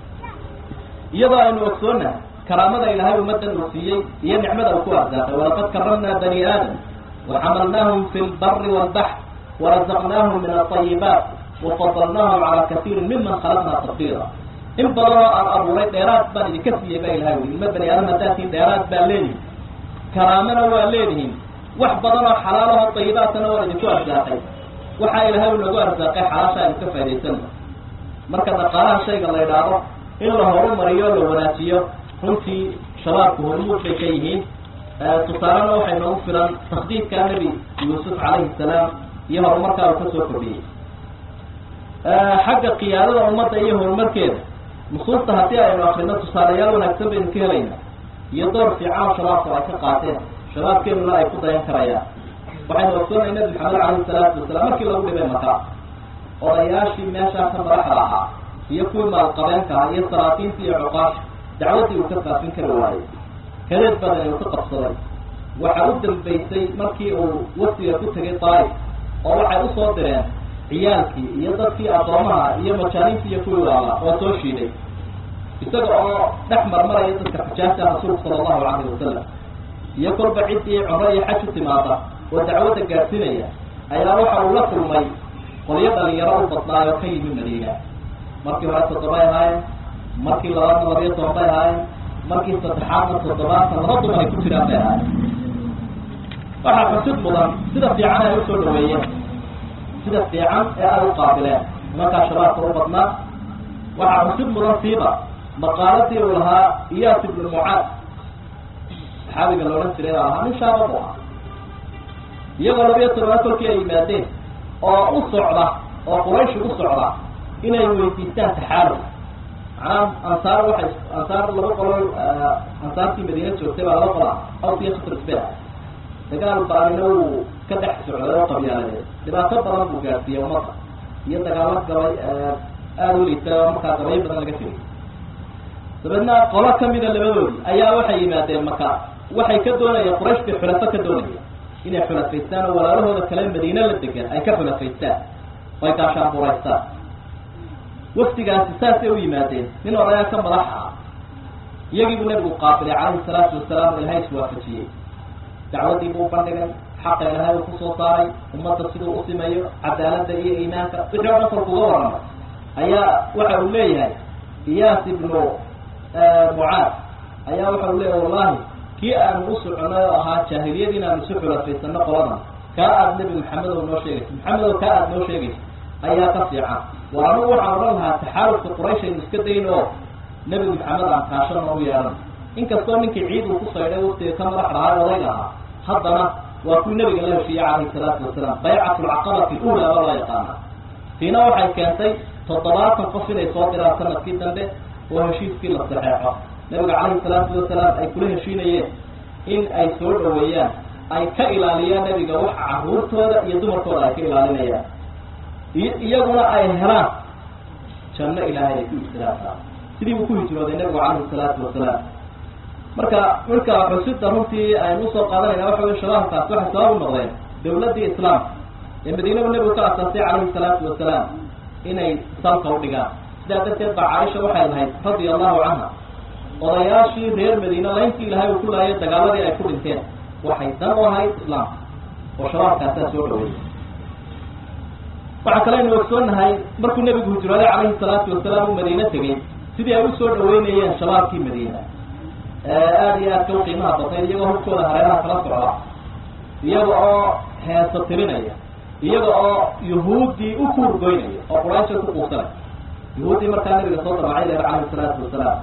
iyadoo aynu ogsoonahay karaamada ilaahay ummadan uu siiyey iyo nicmada uu ku arsaaqay walaqad karamnaa bani aadam waxamalnaahum fi lbari walbaxr warazaqnaahum min alayibaat wafadalnaahum calaa kasiirin miman khalaqnaa tafdiila in badan oo aan abuuray dheeraad baan idinka siiyey baa ilahay ui ilma bani aadam haddaatiin dheeraad baa leedihin karaamana waa leedihiin wax badan oo xalaalaho dayibaatana waa idinku arsaaqay waxaa ilahay u nagu arsaaqay xalaasha aynu ka faa'idaysano marka dhaqaalaha shayga la idhaahdo in la horumariyo la wanaajiyo runtii shabaabku hormuud bay ka yihiin tusaalena waxay noogu filan tasdiidka nebi yuusuf calayhi salaam iyo horumarkaa uu kasoo kordhiyey xagga qiyaadada ummadda iyo horumarkeeda nusuusta haddii aynu akrino tusaalayaal wanaagsan baynu ka helaynaa iyo door fiican oo shabaabku ay ka qaateen shabaabkeenuna ay ku dayan karayaan waxaynu ogsoonay nabi maxamed calayhi salaatu wasalaam markii lagu dhibay maka odayaashii meeshaa ka madaxda ahaa iyo kuwii maalqabeenka ah iyo salaatiinta iyo cuqaasha dacwaddii uu ka faafin kari waayey kadeed badan uu ka qabsaday waxa u dambaysay markii uu wafdiga ku tegay daa'if oo waxay usoo direen ciyaalkii iyo dadkii addoomaha iyo majaaniintii iyo kuwii waala oo soo shiiday isaga oo dhex marmaraya dadka xujaajta rasuulku sala allahu calayhi wasalam iyo kolba ciddii cumro iyo xaj u timaada oo dacwadda gaadhsiinaya ayaa waxa uu la kulmay qolyo dhalinyaro u badnaayo ka yimi madiina markii hore toddobay ahaayeen markii labaadna labiyo toban bay ahaayeen markii saddexaadna toddobaatan laba dumar ay ku jiraan bay ahaayeen waxaa xusid mudan sida fiican ay usoo dhaweeyeen sida fiican ee ay u qaabileen nimankaa shabaabka u badnaa waxaa xusid mudan siiba maqaaladii uu lahaa iyaas ibnu mucaad saxaabiga la odhan jiray baa lahaa nin shaaba bu ah iyagoo labiyo tobanaa kolkii ay yimaadeen oo u socda oo qurayshi u socda inay weydiistaan taxaaluf macnaha ansaar waxay ansaar laba qolo ansaartii madiina joogtay baa laba qola aws iyo khasrasbe dagaal baanina wuu ka dhex socday oo qabyaaladeed dhibaato badan buu gaadsiiyey ummadda iyo dagaalo gabay aada u liita oo markaa gabayo badan laga tegay dabeedna qolo kamida labadoodii ayaa waxay yimaadeen maka waxay ka doonayeen quraysh bay xulafo ka doonaya inay xulafaystaan oo walaalahooda kale madiine la degan ay ka xulafaystaan oo ay gaashaanburaystaan wafdigaasi saasay u yimaadeen nin odayaa ka madaxa ah iyagii buu nabigu qaabilay calayhi salaatu wasalaam oo ilahay iswaafajiyey dacwaddii buu bandhigay xaqa ilahay uu kusoo saaray ummadda siduu u simeeyo cadaaladda iyo iimaanka wixii o dhan kolkuga warramay ayaa waxa uu leeyahay iyaas ibnu mucaad ayaa waxa uu leeyahay wallahi kii aanu u soconay oo ahaa jaahiliyad inaanu isu xulafaysano qoladan kaa aada nebi maxamed oo noo sheegaysa maxamed oo kaa aada noo sheegaysa ayaa ka fiican war anugu waxaan odhan lahaa taxaalufka quraysh aynu iska dayn oo nebi maxamed aan kaashana u yeehan inkastoo ninkii ciid uu ku saydhay waftiga ka madax dhahaa odayga ahaa haddana waa kuwii nabiga la heshiiyey calayhi salaatu wasalaam baycat lcaqabati ula baa loo yaqaana tiina waxay keentay toddobaatan qof inay soo diraan sanadkii dambe oo heshiiskii la saxeexo nabiga calayhi salaatu wasalaam ay kula heshiinayeen in ay soo dhaweeyaan ay ka ilaaliyaan nebiga waxa caruurtooda iyo dumarkooda ay ka ilaalinayaan iyaguna ay helaan janno ilaahay ay ku ibtilaasaan sidii buu ku hijrooday nabigu calayhi salaatu wasalaam marka marka xusida runtii aynu usoo qaadanayna waxa wey shabaabkaas waxay sabab u noqdeen dawladdii islaamka ee madiinadu nebigu ka asaasay calayhi salaatu wasalaam inay salka u dhigaan sidaa darteed baa caaisha waxay lahayd radia allahu canha odayaashii reer madiine layntii ilahay uu ku laayay dagaaladii ay ku dhinteen waxay dan u ahayd islaamka oo shabaabkaasaa soo dhaweeyay waxaa kale aynu ogsoonahay markuu nebigu hijrooday calayhi salaatu wasalaam uu madiine tegey sidii ay usoo dhaweynayeen shabaabkii madiina aada iyo aadka u qiimaha batay iyagoo hubkooda hareeraha kala socda iyaga oo heeso tirinaya iyaga oo yuhuuddii u kuurgoynaya oo quraysha ku quusanay yuhuuddii markaa nabiga soo damacay leer calayhi salaatu wasalaam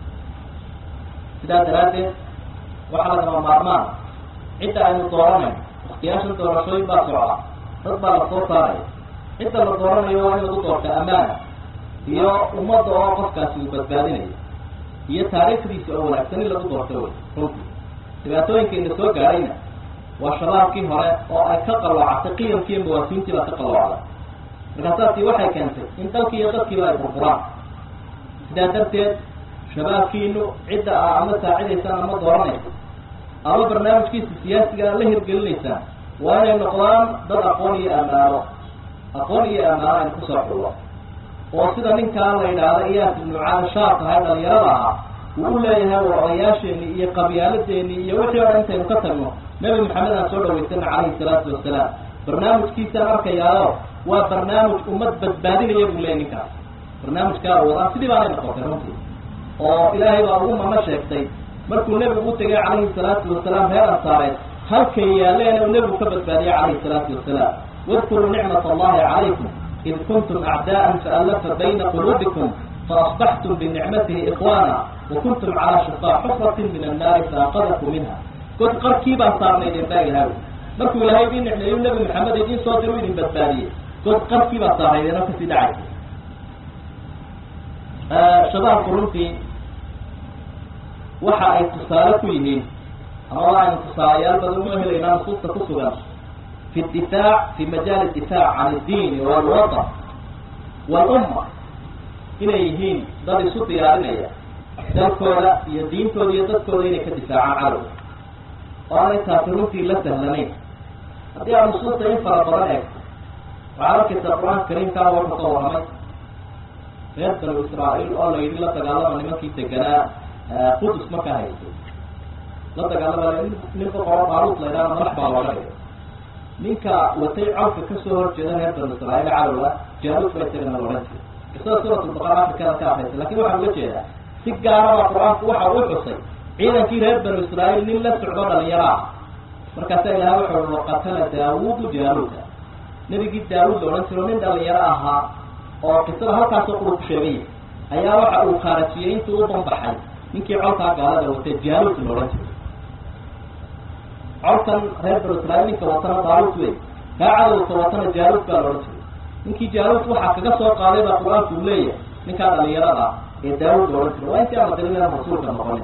sidaa daraaddeed waxaa lagama maarmaan cidda aynu dooranayno waktiyaashan doorashooyin baa socda dad baa la soo saaraya cidda la dooranayo waa in lagu doorta amaana iyo ummadda oo qofkaasi uu badbaadinayo iyo taariikhdiisa oo wanaagsan in lagu doorto wey runtii dhibaatooyinkaina soo gaadhayna waa shabaabkii hore oo ay ka qalloocatay qiyamkiiyo mawaasiintii baa ka qalloocday markaasaasi waxay keentay in dalkii iyo dadkiiba ay burburaan sidaa darteed shabaabkiinu cidda a ama saacidaysaan ama dooranaysa ama barnaamijkiisa siyaasiga la hirgelinaysaa waa inay noqdaan dad aqoon iyo ammaano aqoon iyo ammaano aynu kusoo xullo oo sida ninkaa la yidhaahda iyaas ibnu caashaar tahay dhalinyarada ahaa uu u leeyahay war odayaasheeni iyo qabyaaladeeni iyo wixii o dhan intaynu ka tagno nebi maxamed aan soo dhawaysana calayhi salaatu wasalaam barnaamijkiisaan arkayaayo waa barnaamij ummad badbaadinaya buu leeyay ninkaas barnaamijkaa wadaa sidii baanay noqotay runtii oo ilaahay baa ugu mano sheegtay markuu nebigu u tegay calayhi salaatu wasalaam reer ansaareed halkay yaaleen uu nebigu ka badbaadiyay calayhi salaatu wasalaam wadkuruu nicmat allahi calaykum id kuntum acdaa'an faallafa bayna quluubikum faasbaxtum binicmatihi ikhwaana wakuntum calaa shufaa xufratin min annaari faaqadakum minha god qarkii baa saarnaydeen baa ilahay markuu ilaahay idin nicmeeyu nebi maxamed idiin soo diru idin badbaadiyey god qarkii baa saarnaydeen oo kasii dhacaysa shabaabku runtii waxa ay tusaale ku yihiin amaba aynu tusaalayaal badan u helaynaa nusuusta ku sugan fi difaac fi majaal difaac can iddiini walwatan walumma inay yihiin dad isu diyaarinaya dalkooda iyo diintooda iyo dadkooda inay ka difaacaan cadow oo aanay taasi runtii la sahlanayn haddii aad nusuusta in fara badan eegto waxaad arkaysaa qur-aanka kariimkaa wuxuu ka warramay reer banu israa'iil oo la yidhi la dagaalama nimankii deganaa qudus markaa haystay la dagaalama nin boqoro baaruut la yidhahda madax baa looga dhigay ninka watay cawka kasoo horjeeda reer banu israa'iil cadowga jaaluud bay tagana odhan jiray qisada suuratulbaqara afrikada ka akraysa lakin waxaa uga jeedaa si gaaraba qur-aanku waxa uu xusay ciidankii reer banu israa'iil nin la socdo dhalinyaro ah markaasaa ilahay wuxu ui waqatala daawuudu jaaluuda nebigii daawuud la odhan jiro nin dhalinyaro ahaa oo qisada halkaasoo quru ku sheegaya ayaa waxa uu khaarajiyey intuu u banbaxay ninkii colkaa gaalada watay jaaluud la odhan jiray colkan reer banu israiil ninka watana daaluud wey kaa cadowka watana jaaluud baa la odhan jiray ninkii jaaluud waxaa kaga soo qaaday baa qur-aanku uu leeyahay ninkaa dhalinyarada ee daawud la odhan jiray waa intii aan la dirinayna rasuulka noqonin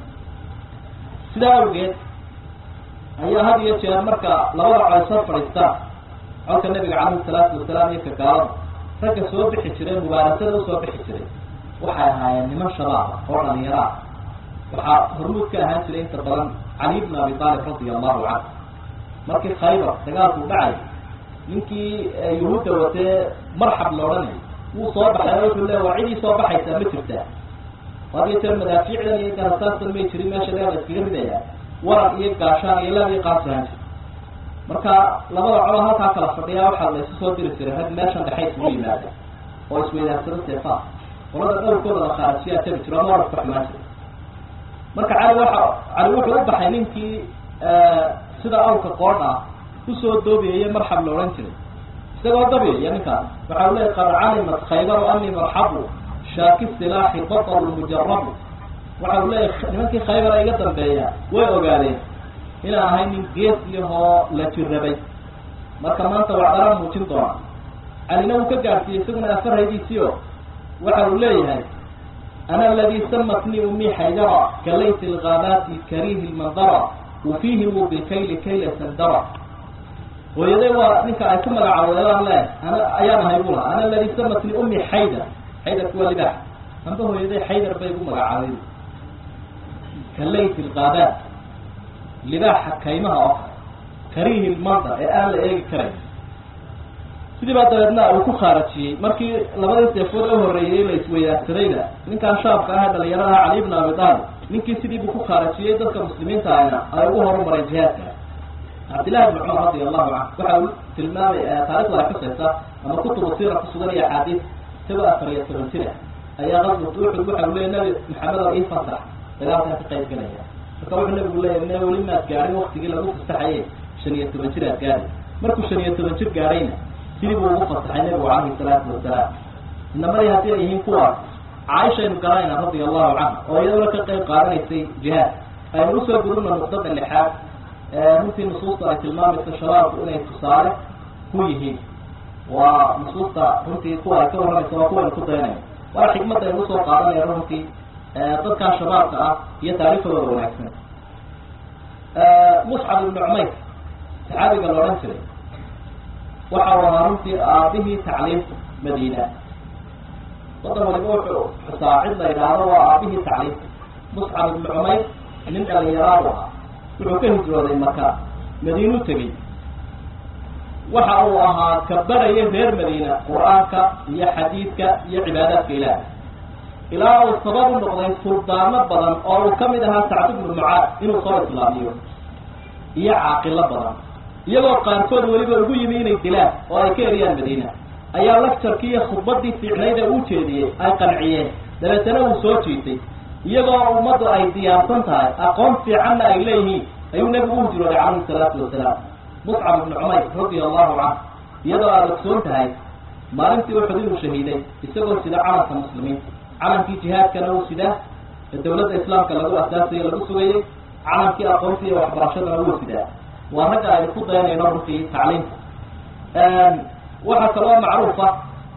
sidaa awgeed ayaa had iyo jeer marka labada col soo fadhiistaan colka nabiga calayhi salaatu wasalaam iyo ka gaalada ragga soo bixi jiray mubaarasada usoo bixi jiray waxay ahaayeen niman shabaaba oo dhalinyaro ah waxaa hormuud ka ahaan jiray inta badan cali bn abi taalib radia allahu canhu markii khaybar dagaalku dhacay ninkii yuhuudda watee marxab la odhanay wuu soo baxay oo wuxuu le waa cidii soo baxaysaa ma jirtaa had iyo jeer madaafiicdan iyo garasaastan may jirin meesha leeda iskaga ridaya waran iyo gaashaan iyo laab iyo qaasihaan jir marka labada colo halkaa kala fadhiyaa waxaa la isu soo diri jiray rag meeshan dhexay isugu yimaada oo isweydaarsado seefaa qolada dhowrkooda la khaarajiyaa tabi jiro ama warafka xumaan jira marka cali waxa cali wuxuu u baxay ninkii sida awrka qoodha kusoo doobiyaya marxab la odhan jiray isagoo dabiyaya ninkaas waxa u leey qad calimat khaybaru ani marxabu shaaki silaaxi batalu mujarabu waxa uu leeyahy nimankii khaybara iga dambeeya way ogaadeen inaan ahay nin gees iyahoo la jirabay marka maanta waa dara muujin doona calina uu ka gaadhsiiyey isaguna afarhaydiisiio waxa uu leeyahay ana aladi samatnii umii xaydara kalayt lgaabaati karihi lmandara ufihimu bilkayli kayla sandara hooyaday waa ninka ay ku magacaaweedaan le ana ayaan ahay bu laha ana aladi samatnii umii xaydar xaydarku waa libaax amba hooyaday xaydar bay gu magacaabay kalayt lgaabaat libaaxa kaymaha oo kale karihi lmandar ee aan la eegi karayn sidii baa dabeedna uu ku khaarajiyey markii labadii seefood u horreeyey la isweydaarsadayna ninkaan shaabka aha dhalinyaradaha cali bn abi taalib ninkii sidii buu ku khaarajiyey dadka muslimiinta ahna ay ugu horumareen jihaadka cabdillahi bn cumar radi allahu canhu waxa uu tilmaamay taarikhda ay xusaysa ama kutubu siira kusugan iyo axaadiis isagoo afar iyo toban jir ah ayaa qaswat uxud waxa uu leeyay nabi maxamed oo ii fasax dagaalkan ka qayb galaya marka wuxuu nabigu leeyahy ne weli maad gaadhin waktigii lagu fasaxaye shan iyo toban jir aad gaadhi markuu shan iyo toban jir gaadhayna sidii buu ugu fasaxay nabigu calayhi salaatu wasalaam inamadii haddii ay yihiin kuwaas caaishaynu garanayna radia allahu canha oo iyaduna ka qayb qaadanaysay jihaad aynu usoo gudubna nuqdada lixaad runtii nusuusta ay tilmaamayso shabaabku inay tusaale ku yihiin waa nusuusta runtii kuwa ay ka warramaysa waa kuwaynu ku dayanayno waa xikmadda aynu usoo qaadanayno runtii dadkaa shabaabka ah iyo taariikhdooda wanaagsan muscab ibnu cumayr saxaabiga la odhan jiray waxa uu ahaa runtii aabihii tacliimta madiina wadan waliba wuxuu xusaa cid la yidhaahdo waa aabihii tacliimta muscab ibnu cumayr nin dhalinyaraabu ahaa wuxuu ka hijrooday maka madiinu tegey waxa uu ahaa ka baraya reer madiina qur-aanka iyo xadiidka iyo cibaadaadka ilaah ilaa uu sabab u noqday suldaano badan oo uu kamid ahaa sacd ibnu mucaad inuu soo islaamiyo iyo caaqilo badan iyagoo qaarkood weliba ugu yimi inay dilaan oo ay ka eriyaan madiina ayaa lacturkii iyo khudbadii fiicnayd ee uu jeediyey ay qanciyeen dabeetana uu soo jiitay iyagoo ummaddu ay diyaarsan tahay aqoon fiicanna ay leeyihiin ayuu nebigu u hijrooday calayhi salaatu wasalaam muscab ibnu cumayr radia allahu canhu iyadoo aada ogsoon tahay maalintii uxud inuu shahiiday isagoo sida calanka muslimiinta calankii jihaadkana uu sidaa ee dawladda islaamka lagu asaasayo lagu sugayey calankii aqoonta iyo waxbarashadana wuu sidaa waa ragga aynu ku dayanayno runtii tacliimta waxaa kaloo macruufa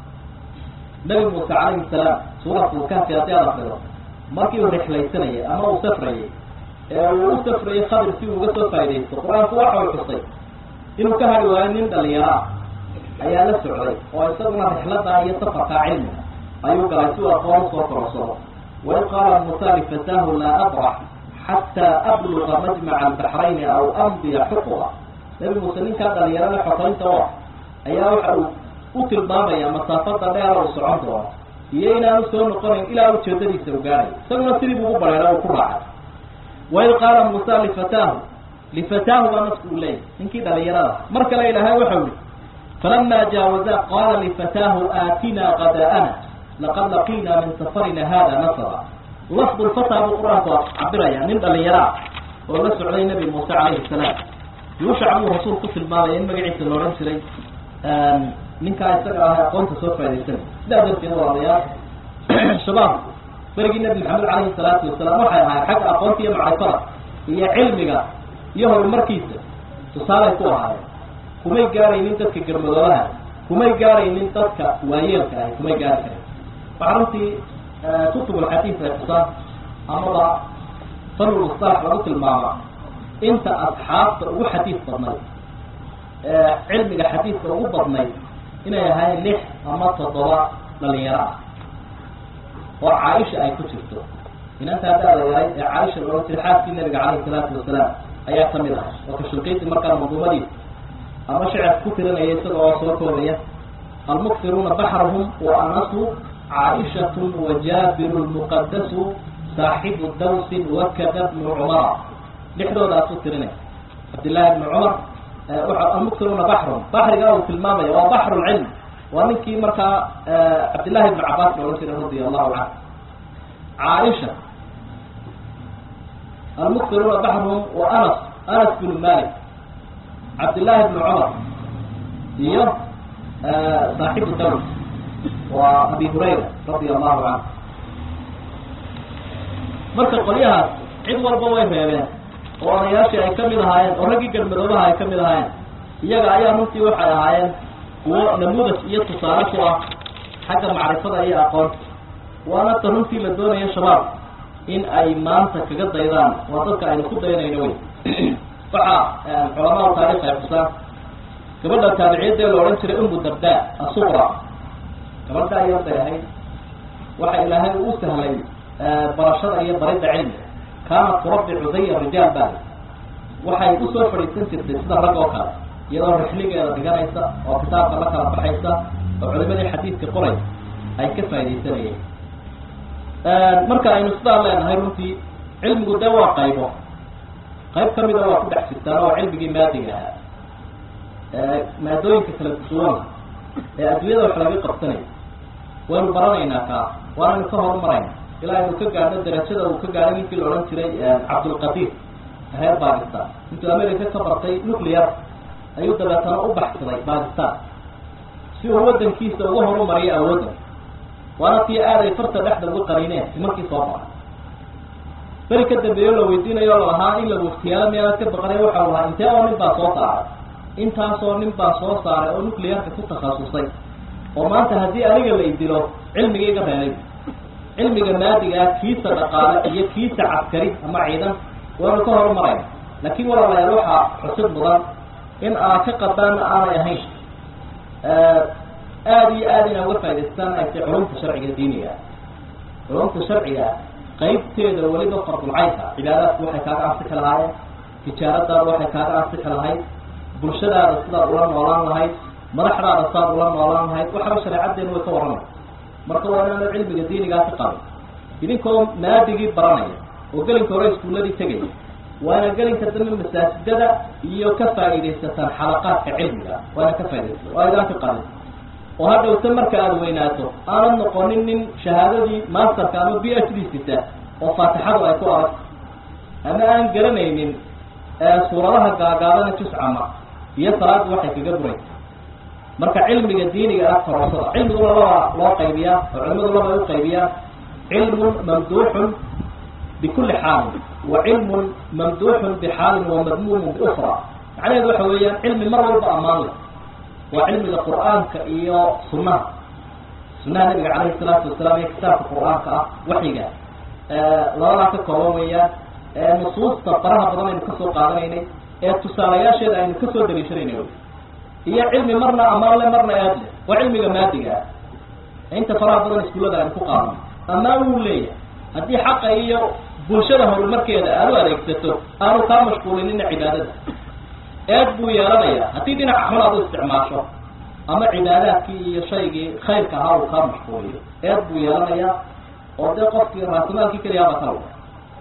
nabi muuse calayhi salaam suuratu kahfi haddii aad akrido markii uu rixlaysanayay ama uu safrayay ee uu u safrayay khadir si uu uga soo faa'idaysto qur-aanku waxa uu xusay inuu ka hadhi waayo nin dhalinyaro ah ayaa la socday oo isaguna rixladda iyo safarkaa cilmiga ayuu galay si uu aqoon usoo kororsado waid qaala muusa lifataahu laa abrax xataa abluga majmaca albaxrayni aw amdiya xuquba nabi muuse ninkaa dhalinyarada xokaynta u ah ayaa waxa uu u tilmaamaya masaafada dheer uu socon doono iyo inaanu soo noqonayn ilaa ujeedadiisa u gaadhay isaguna sidii buu u bareera uu ku raacay waid qaala muusa lifataahu lifataahu baa nasku u leeyahy ninkii dhalinyarada mar kale ilaahay waxau yihi falama jaawaza qaala lifataahu aatina qada'ana laqad laqiina min safarina hada nasaba lafdu lfataa buu qur-aanku cabiraya nin dhalinyaro ah oo la socday nabi muuse calayhi salaam yuushac buu rasuul ku tilmaamaya in magaciisa la odhan jiray ninkaa isaga ah aqoonta soo faa'idaysanay sidaa darteed walaalayaal shabaab berigii nabi maxamed calayhi salaatu wasalaam waxay ahayd xagga aqoonta iyo macrifada iyo cilmiga iyo horumarkiisa tusaalay ku ahaayeen kumay gaaraynin dadka garmadoobaha kumay gaaraynin dadka waayeelka ahi kumay gaari karin waxaa runtii kutub alxadiid ay xusaan amaba fanul musalax lagu tilmaama inta asxaabta ugu xadiid badnayd cilmiga xadiidka ugu badnayd inay ahayn lix ama toddoba dhalinyaro ah oo caaisha ay ku jirto inantaa daada yahay ee caaisha la odhan jiray xaaskii nabiga calayhi salaatu wasalaam ayaa kamid ah oo kashunkaysi markaa manduumadiisa ama shicir ku tirinaya isaga oo soo koobaya almuktiruuna baxrahum wa anasu caaishatun wa jaabiru lmuqadasu saaxibu dawsin wakada bnu cumara lixdoodaasu tirinay cabdillahi bni cumar almuktiruuna baxrun baxriga uu tilmaamaya waa baxru lcilm waa ninkii markaa cabdillahi bni cabaas la odhan jiray radia allahu canhu caaisha almuktiruuna baxruhum wa anas anas bnu malik cabdillahi bni cumar iyo saaxibu daws waa abi hurayra radia allahu canhu marka qolyahaas cid walba way reebeen oo odayaashii ay kamid ahaayeen oo raggii garmadoobaha ay kamid ahaayeen iyaga ayaa runtii waxay ahaayeen kuwo namuudas iyo tusaale ku ah xagga macrifada iyo aqoonta waana ta runtii la doonayo shabaab in ay maanta kaga daydaan waa dadka aynu ku daynayno wey waxaa culamaada taarikh ay xusaan gabadha taabiciyadee la odhan jiray umu darda asuqra gabadha ayaa dayahay waxa ilaahay uu u sahlay barashada iyo baridda cilmiga kaanat turabbicu zaya rijaal baa waxay usoo fadhiisan jirtay sida rag oo kale iyadoo rixligeeda dhiganaysa oo kitaabka la kala baxaysa oo culimadii xadiidka qoray ay ka faaidaysanayeen marka aynu sidaa leenahay runtii cilmigu dee waa qaybo qayb kamida waa ku dhex jirtaan oo cilmigii maadiga ahaa maadooyinka kala duwan ee adduunyada wax laga qabsanayo waynu baranaynaa kaa waanaynu ka horumarayna ilaa aynu ka gaadho darajada uu ka gaadhay ninkii la odhan jiray cabdulqadiir reer bakistan intuu america ka bartay nuclear ayuu dabeetana u baxsaday bakistan si uu wadankiisa uga horumariyo awoodda waana tii aad ay farta dhexda uga qaniineen nimankii soo baray beri ka dambeeyo la weydiinayo o lalahaa in la waftiyaalo miyaanad ka baqanay waxa u lahaa intee oo nin baa soo saaray intaasoo nin baa soo saaray oo nuclearka ku takhasusay oo maanta haddii aniga la idilo cilmiga iga reelay cilmiga maadigaa kiisa dhaqaale iyo kiisa caskari ama ciidan waanu ka horumarayna laakin walaalayaal waxaa xusid mudan in aad ka qadaana aanay ahayn aada iyo aad inaa uga faa'idaystaan ay tay culumta sharciga diiniga culumta sharciga qaybteeda weliba fardulcaynka cibaadaadku waxay kaaga ansi ka lahaayeen tijaaradaada waxay kaaga ansixi lahayd bulshadaada sidaad ula noolaan lahayd madaxdaada sidaad ula noolaan lahayd waxaba shareecaddeenu way ka warramay marka waa inaana cilmiga diinigaa ka qabin idinkoo naadigii baranaya oo gelinka hore iskuulladii tegaya waana gelinka dambe masaajidada iyo ka faa'iidaysataan xalaqaadka cilmiga waana ka faa'idaysata waa idaan ka qabin oo hadhowta marka aada weynaato aanad noqonin nin shahaadadii masterka ama b h d sita oo faatixadu ay ku adag ama aan garanaynin suuradaha gaagaabana juscama iyo salaaddu waxay kaga buraysa marka cilmiga diiniga ah korosada cilmigu labaa loo qaybiyaa oo culimadu laba u qaybiyaan cilmun mamduuxun bikulli xaalin wa cilmun mamduuxun bixaalin wa madmuumun biukra macnaheedu waxa weeyaan cilmi mar walba ammaan leh waa cilmiga qur'aanka iyo sunnaha sunnaha nabiga calayhi salaatu wasalaam iyo kitaabka qur'aanka ah waxyiga labadaa ka kooban weeyaan nusuusta faraha badan aynu kasoo qaadanaynay ee tusaalayaasheeda aynu kasoo daliishanayna iyo cilmi marna amaan le marna aad leh waa cilmiga maadiga ah inta faraha badan iskuullada aynu ku qaadano amaan wuu leeyahay haddii xaqa iyo bulshada horumarkeeda aad u adeegsato aanu kaa mashquulinina cibaadada eed buu yeelanayaa haddii dhinaca xun aad u isticmaasho ama cibaadaadkii iyo shaygii khayrka ahaa uu kaa mashquuliyo eed buu yeelanayaa oo dee qofkii raasimaalkii keliyaaba ka luga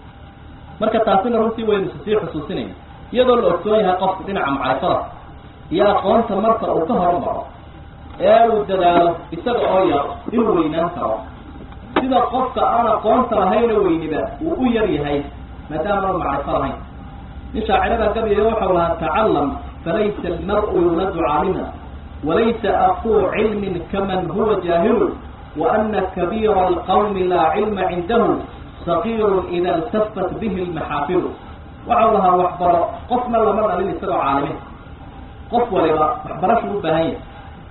marka taasina runtii waynu sii xusuusinayna iyadoo la ogsoon yahay qofku dhinaca macrifada iyo aqoonta marka uu ka horumaro ee uu dadaalo isaga oo yar inuu weynaan karo sida qofka aan aqoonta lahayna weyniba uu u yar yahay maadaama aan macrifo lahayn nin shaacirada gabiyo waxau lahaa tacalam falaysa almar-u yuladu caalima walaysa aquu cilmin kaman huwa jaahilu waana kabiira alqawmi laa cilma cindahu sagiirun ida iltafat bihi lmaxaafilu waxau lahaa waxbaro qofna lama dhalin isagoo caalimin qof waliba waxbarashu u baahan yahay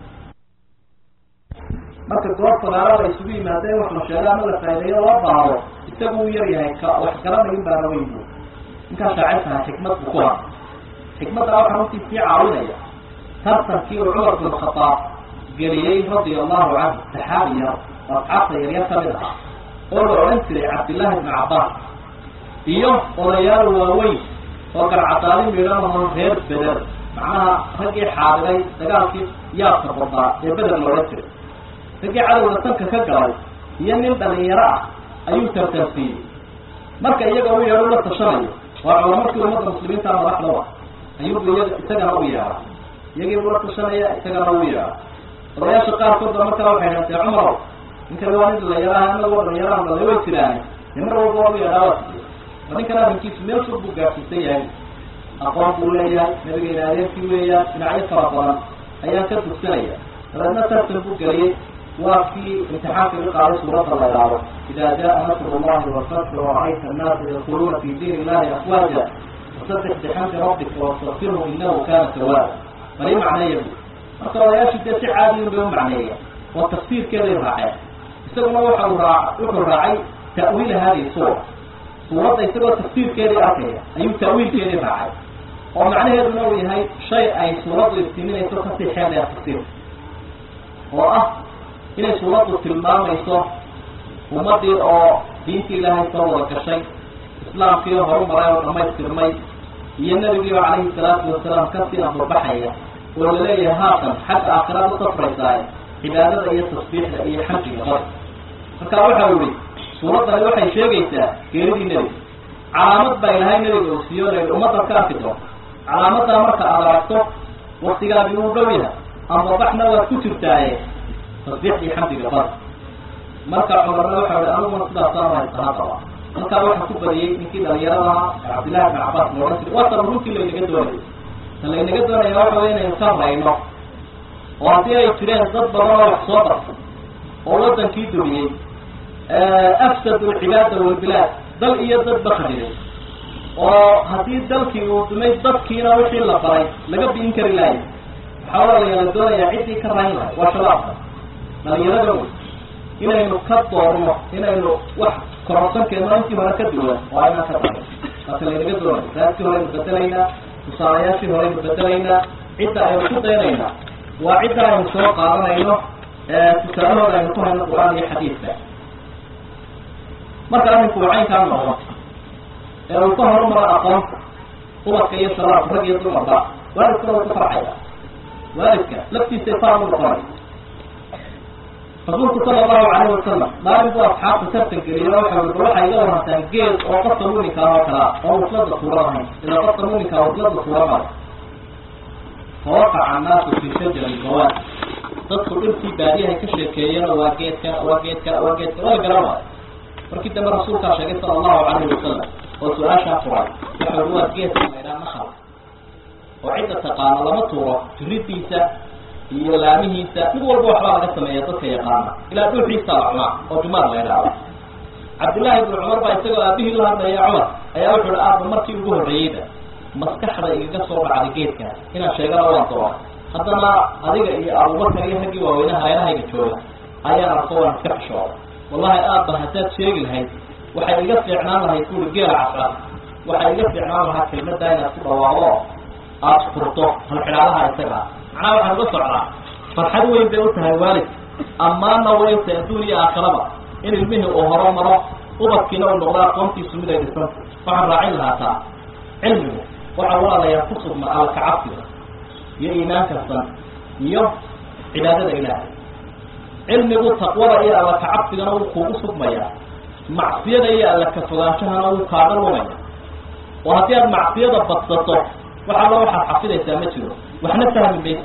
marka goor fagaaro la isugu yimaada in wax la sheego ama la faa'ideeyo loo baado isagu uu yar yahay ka wax garanayin baana weyn bu ninkaa shaacirtaha xikmad buu ku haa xikmadda waxaa runtii sii caawinaya tartankii uu cumar bin khadaab geliyey radia allahu canhu saxaabi yar oo asxaabta yaryar ka mid ahaa oo la odhan jiray cabdillaahi ibnu cabbaas iyo odayaal waaweyn oo garcadaali midhanaho reer beder macnaha raggii xaadiray dagaalkii yaabka badnaa ee beder la odhan jiray raggii cadowga tanka ka galay iyo nin dhalinyaro ah ayuu tartansiiyey marka iyaga u yeedho la tashanayo waa culamarkii ummadda muslimiinta madaxdaba ayuubu iyaga isagana u yeedha iyagiibuu la tashanaya isagana u yeedha odayaasha qaarkood ba markaa waxay haatee cumarow ninkan waa nin dhalinyaraha inagoo dhalinyaraha dhalay way jiraane dee mar walba waa u yeedhaa waa siiyey waa ninkan arrinkiisu meel fog buu gaadhsiisan yahay aqoon buu leeyahay nabigeena adeerkii weeyaan dhinacyo fara badan ayaan ka dugsanaya dabeedna tartan buu geliyey waa kii imtixaanka iga qaaday suuradda la idhaado ida jaa nasru llahi walfatxu wara'ayta annaasa yadkuluuna fi diin illahi afwaaja fasabbix bixamdi rabbika wastakfirhu inahu kana tawaaba bali macneeya bu marka odayaashii dee si caadiyin bay u macneeya oo tafsiirkeeday raaceen isaguna waxa uu raa wuxuu raacay ta'wiila hadihi suura suuradda isagoo tafsiirkeedii arkaya ayuu ta'wiilkeedii raacay oo macnaheeduna uu yahay shay ay suuraddu iftiiminayso kasii xeel dheer tafsiirka oo ah inay suuraddu tilmaamayso ummaddii oo diintii ilaahay soo wada gashay islaamkii horumaray oo dhamaystirmay iyo nebigii oo calayhi salaatu wasalaam kasii ambabaxaya oo laleeyahay haatan xagga aakhiraad u safraysaa cibaadada iyo tasbiixda iyo xamdiga bada marka waxau yihi suuraddani waxay sheegaysaa geeridii nebiga calaamad baa ilahay nebiga uu siiyo la ummadda ka arki doonta calaamaddaa marka aad aragto waktigaadi uu dhow yahay ambabaxna waad ku jirtaaye tasbiixdii xamdiga bada marka cumarna waxa hi aniguna sidaasaan haysaha qaba halkaa waxaa ku badiyey ninkii dhalinyaradaha cabdillahi ibn cabbaas la odhan jiray waa tan runtii laynaga doonayo ta laynaga doonaya waxa wey inaynu ka rayno oo haddii ay jireen dad badan oo wax soo bartay oo wadankii dumiyey afsadu alcibaada walbilaad dal iyo dad ba khadiray oo haddii dalkii uu dumay dadkiina wixii la baray laga bi'in kari lahay waxaa walaalayaa la doonayaa ciddii ka rayn lahay waa shabaabka dhalinyarada wey inaynu ka doorno inaynu wax kororsankeeno intii hore ka duwan oo aynaan ka darin marka laynaga doonayo raadkii horeynu bedelaynaa tusaalayaashii horeynu bedelaynaa cidda aynu ku daynaynaa waa cidda aynu soo qaadanayno tusaalahooda aynu ku hayno qur-aan iyo xadiidka marka arrinku uu caynkaa noqdo ee uu ka horumaro aqoonta ubadka iyo shabaabka rag iyo dumarba waalidkuna wuu ku farxaya waalidka laftiisa faan u noqonay rasuulku sala allahu calayhi wasalam maalin buu asxaabta tartan geliyay waxa ui bal waxay iga warantaan geed oo qofka muminka oo kalaa oo waslada tuura ahayn ilaa qofka muminka waslada tuura mara fawaqaca annaasu fi shajari gawaad dadku dhirtii baadiyahay ka sheekeeyeen waa geedka waa geedka waa geedka waa garan waayo markii dambe rasuulkaa sheegay sala allahu calayhi wasalam oo su-aashaa furay waxa ui waa geedka laydhaa nakal oo cidda taqaano lama tuuro jiridiisa iyo laamihiisa mid walba waxbaa laga sameeya dadka yaqaana ilaa dhuuxiisa la cunaa oo jumaar la ydhaahdo cabdullaahi ibnu cumar baa isagoo aabihii la hadlaya cumar ayaa wuxu uhi aaba markii ugu horreeyeyba maskaxda igaga soo dhacday geedka inaan sheegana waan doona haddana adiga iyo abubakar iyo raggii waaweynaha hayrahayga jooga ayaan arko waan iska xishooda wallahi aabba haddaad sheegi lahayd waxay iga fiicnaan lahayd kuuri geela casra waxay iga fiicnaan lahaa kelmaddaa inaad ku dhawaaqo aada furto halxidhaalaha isaga macnaha waxaan uga socdaa farxad weyn bay u tahay waalid ammaana wayta adduun iyo aakhiraba in ilmihii uu horo maro ubadkiina uu noqdo aqoontiisu mid ay dhisanta waxaan raacin lahaa taa cilmigu waxaa walaalayaa ku sugma alkacabsiga iyo iimaanka san iyo cibaadada ilaahay cilmigu taqwada iyo alla kacabsigana wuu kuugu sugmayaa macsiyada iyo alla ka fogaanshahana wuu kaaga lumaya oo haddii aad macsiyada badsato wax alla waxaad xafidaysaa ma jiro waxna fahmi maysa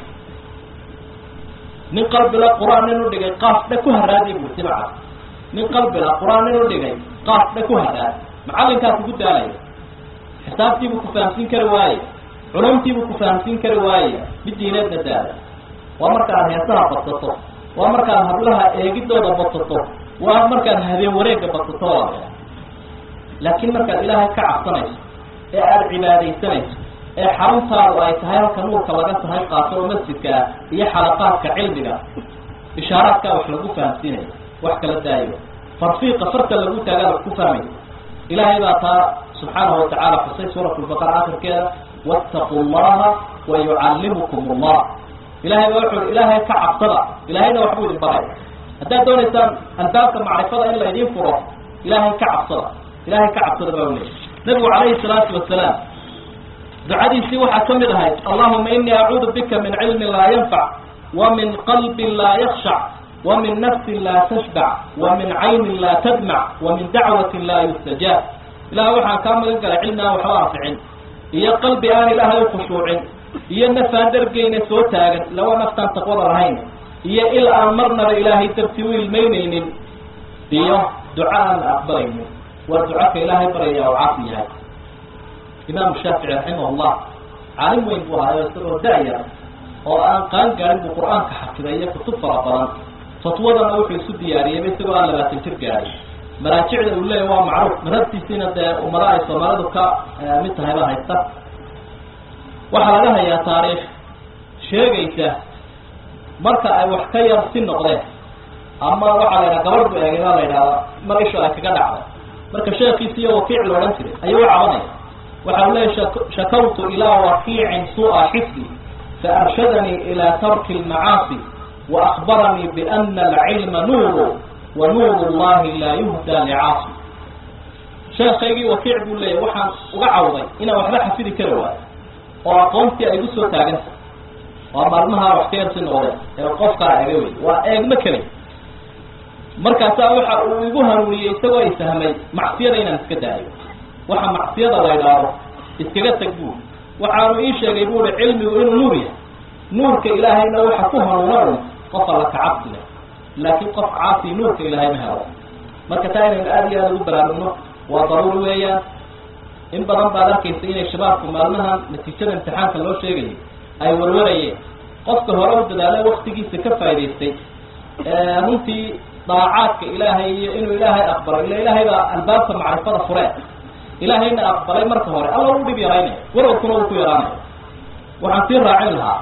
nin qalbila qur-aan nin u dhigay qaaf dhe ku haraadiy bui simaca nin qalbila qur-aan nin u dhigay qaaf dhe ku haraad macallinkaas ugu daalaya xisaabtiibuu ku fahamsiin kari waaye culumtiibuu ku fahamsiin kari waaye mid diineedna daada waa markaad heesaha badsato waa markaad hablaha eegidooda badsato waa markaad habeen wareegga badsato walaalaya laakiin markaad ilaahay ka cabsanayso ee aada cibaadaysanayso ee xaruntaadu ay tahay halka nuurka laga tahay qaato oo masjidka iyo xalaqaadka cilmiga ishaaraadkaa wax lagu fahamsiinayo wax kala daayo farfiiqa farta lagu taagaa wax ku fahmaysa ilaahay baa taa subxaanahu watacala xusay suurat lbaqara akhirkeeda wattaquu llaha wa yucallimukum allah ilahay baa wuxu ilaahay ka cabsada ilaahayna waxbuu idin baraya haddaad doonaysaan albaabka macrifada in laydin furo ilaahay ka cabsada ilahay ka cabsada baa u leeyay nabigu calayhi salaatu wasalaam ducadiisii waxaa ka mid ahayd allahuma inii acuudu bika min cilmin laa yanfac wa min qalbin laa yakshac wa min nafsin laa tashbac wa min caynin laa tadmac wa min dacwatin laa yustajaab ilahay waxaan kaa magan galay cilmi aan waxba anficin iyo qalbi aan ilaahay u khushuucin iyo naf aan dhargeyna soo taagan lawa naftaan taqwada lahayn iyo il aan marnaba ilaahay dartii u ilmaynaynin iyo duco aan aqbalaynin waa ducaka ilaahay baryaya oo caafi yahay imaamu shaafici raximah llah caalim weyn buu ahaayo isagoo da-yar oo aan qaan gaarin buu qur-aanka xafiday iyo kutub fara badan fatwadana wuxuu isu diyaariyeyba isagoo aan labaatan jir gaaray maraajicda uu leeyahy waa macruuf madhabtiisiina dee ummada ay soomaalidu ka mid tahay baa haysta waxaa laga hayaa taariikh sheegaysa marka ay wax ka yar si noqdeen ama waxaa la yidhaha gabadh bu eegay baa la yidhahda mar isho ay kaga dhacday marka sheekiisi iyo wakiic la odhan jiray ayuu u cabanaya waxa u leeyahy shakawtu ilaa wakiicin suu'a xifdi faarshadanii ilaa tarki lmacaasi waakbaranii biana alcilma nuuru wa nuuru llahi laa yuhda licaasi sheekaygii wakiic buu leeyahy waxaan uga cawday inaan waxba xafidi kari waayo oo aqoontii ay igu soo taaganta waa maalmaha wax ka yarsi noqdeen ee qofkaa ega wey waa eegma kelay markaasaa waxa uu igu hanuuniyey isagoo ay fahmay macsiyada inaan iska daayo waxa macsiyada la ydhaado iskaga tag buuri waxaanu ii sheegay buuri cilmigu inuu nuur yahay nuurka ilaahayna waxa ku hanuuna un qof alla ka cabsi leh laakiin qof caasi nuurka ilaahay ma helo marka taa inaynu aada iyo aada ugu baraarugno waa daruuri weeyaan in badan baad arkaysa inay shabaabku maalmahan natiijada imtixaanka loo sheegayay ay warwarayeen qofka hore u dadaalo waktigiisa ka faa'idaystay runtii daacaadka ilaahay iyo inuu ilaahay aqbalo ila ilaahay baa albaabka macrifada fureen ilaahayna aqbalay marka hore alla u dhib yaraynaya warwarkuna uu ku yaraanaya waxaan sii raacin lahaa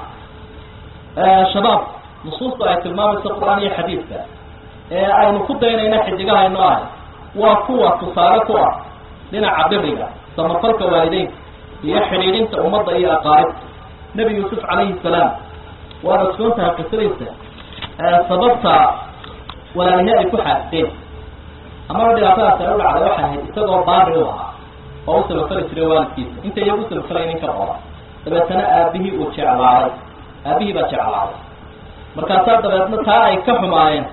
shabaab nusuusta ay tilmaamayso qur-aan iyo xadiidka ee aynu ku daynayna xidigahayno ahay waa kuwa tusaale ku ah dhinaca biriga samafalka waalideynka iyo xidhiidhinta ummadda iyo aqaaribta nebi yuusuf calayhi salaam waad ogsoon tahay qisadiisa sababta walaalihe ay ku xaasteen amaba dhibaatadaas ay u dhacday waxay ahayd isagoo baari u ahaa oo u samafali jiray waalidkiisa inta iyagu u samafalay nin ka qora dabeetana aabihii uu jeclaaday aabihii baa jeclaaday markaasaa dabeetna taa ay ka xumaayeen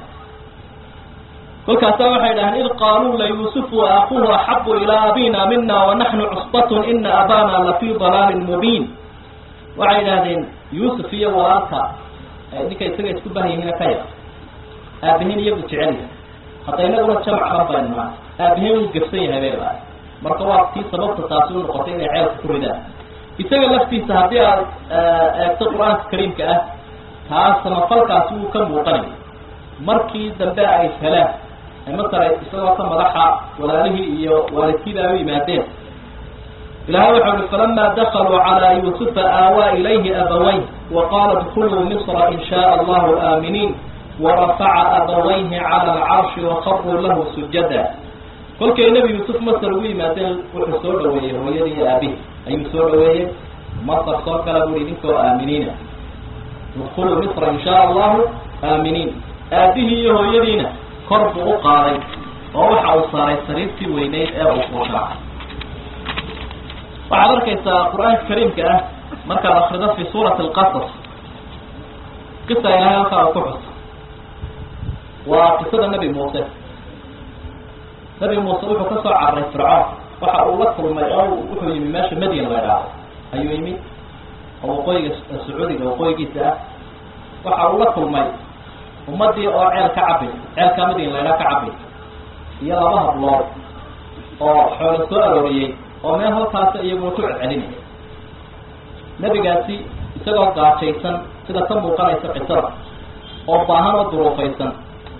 kolkaasaa waxay dhaheen id qaaluu layuusufu wa akuuhu axabu ilaa abina mina wanaxnu cusbatun ina abana lafii dalaalin mubiin waxay idhahdeen yuusuf iyo walaalka ninka isaga isku bahyihiina ka yar aabihiin iyagu jecelya hadda inaguna jamac dhan baynu nahay aabihiin uu gefsan yahay bay lahay marka waa tii sababta taasi u noqotay inay ceelka ku ridaan isaga laftiisa haddii aad eegto qur-aanka kariimka ah taa samafalkaasi wuu ka muuqanaya markii dambe ay heleen masala isagoo ka madaxa walaalihii iyo waalidkiiba ay u yimaadeen ilahay waxau uhi falama dakaluu calaa yuusufa aawaa ilayhi abawayh waqaala dkuluu misra in shaء allahu aaminiin warafaca abawayhi cala alcarshi waqaruu lahu sujada kolkay nebi yuusuf masar ugu yimaadeen wuxuu soo dhaweeyey hooyadii iyo aabihi ayuu soo dhaweeyey masar soo kala bui idinkoo aaminiina dkuluu misra in shaء allahu aaminiin aabihii iyo hooyadiina kor buu u qaaday oo waxa uu saaray sariirtii weyneyd ee uu fuushaa waxaad arkaysaa qur-aanka kariimka ah markaad akrido fi suurati alqasas qisa ilahay halkaa uu ku xuso waa qisada nebi muuse nebi muuse wuxuu ka soo cararay fircoon waxa uu la kulmay oo wuxuu yimi meesha madyan la idhaahdo ayuu yimi oo waqooyiga sacuudiga waqooyigiisa ah waxa uu la kulmay ummadii oo ceel ka cabay ceelkaa madyan la idhaha ka cabay iyo laba hablood oo xoolo soo arooriyey oo meel halkaasa iyaguna ku celcelinaya nebigaasi isagoo gaajaysan sida ka muuqanaysa qisada oo baahan oo duruufaysan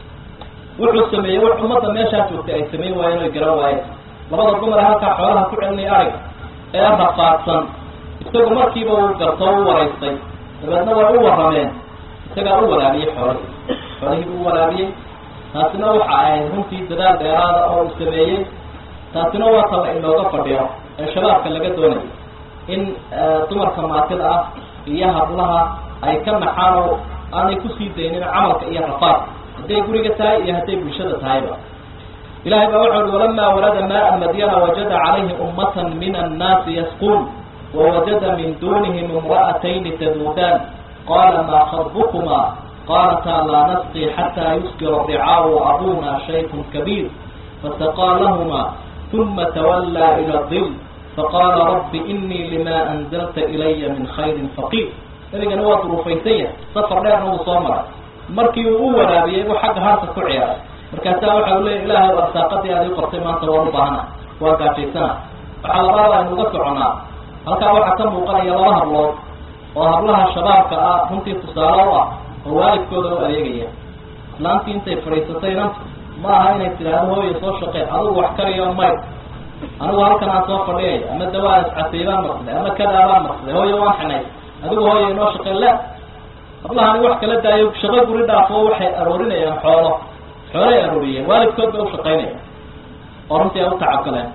wuxuu sameeyey wax ummadda meeshaa joogtay ay samayn waayeen oy garan waayeen labada dumar halkaa xoolaha ku celinaya ariga ee rafaadsan isagu markiiba uu garto u waraystay dabeedna way u warrameen isagaa u walaabiyey xoolihii xoolihii buu u walaabiyey taasina waxa ahayd runtii dadaal dheeraada oo uu sameeyey taasina waa talla inooga fadhiyo ee shabaabka laga doonayo in dumarka maatida ah iyo hablaha ay ka naxaan oo aanay kusii daynin camalka iyo rafaad hadday guriga tahay iyo hadday bulshada tahayba ilahay baa wuxu uhi walamaa warada maaa madyana wajada calayhi ummatan min annaasi yasquun wawajada min dunihim imra'atayni taduudaan qala maa khadbukuma qaalataa laa nasqi xataa yusbira ricaawu abuna shaykun kabiir fasaqaa lahuma uma twallaa ila dil faqaala rabbi inii lima anzalta ilaya min khayrin faqiir nabigana waa duruufaysan yahay safar dheerna wuu soo maray markii uu u waraabiyey buu xagga harta ku ciyaaray markaasaa waxa u leya ilaahay arsaaqadii aad ii qortay maanta waan u baahana waa gaajaysana waxaa labaada aynu uga soconaa halkaa waxaa ka muuqanaya laba hablood oo hablaha shabaabka ah runtii tusaale u ah oo waalidkooda u adeegaya islaantii intay fadhiisatay inanta ma aha inay tidhaahdo hooya soo shaqeen adigu wax kariyo may anigu halkan aan soo fadhiyay ama dawaa iscaseybaan maqsday ama kadaabaan maqsday hooya waan xinay adigu hooya inoo shaqeen la hablahani wax kala daayo shaqo guri dhaafo waxay aroorinayaan xoolo xoolay arooriyeen waalidkood bay ushaqaynayaan oo runtii ay u tacabgaleen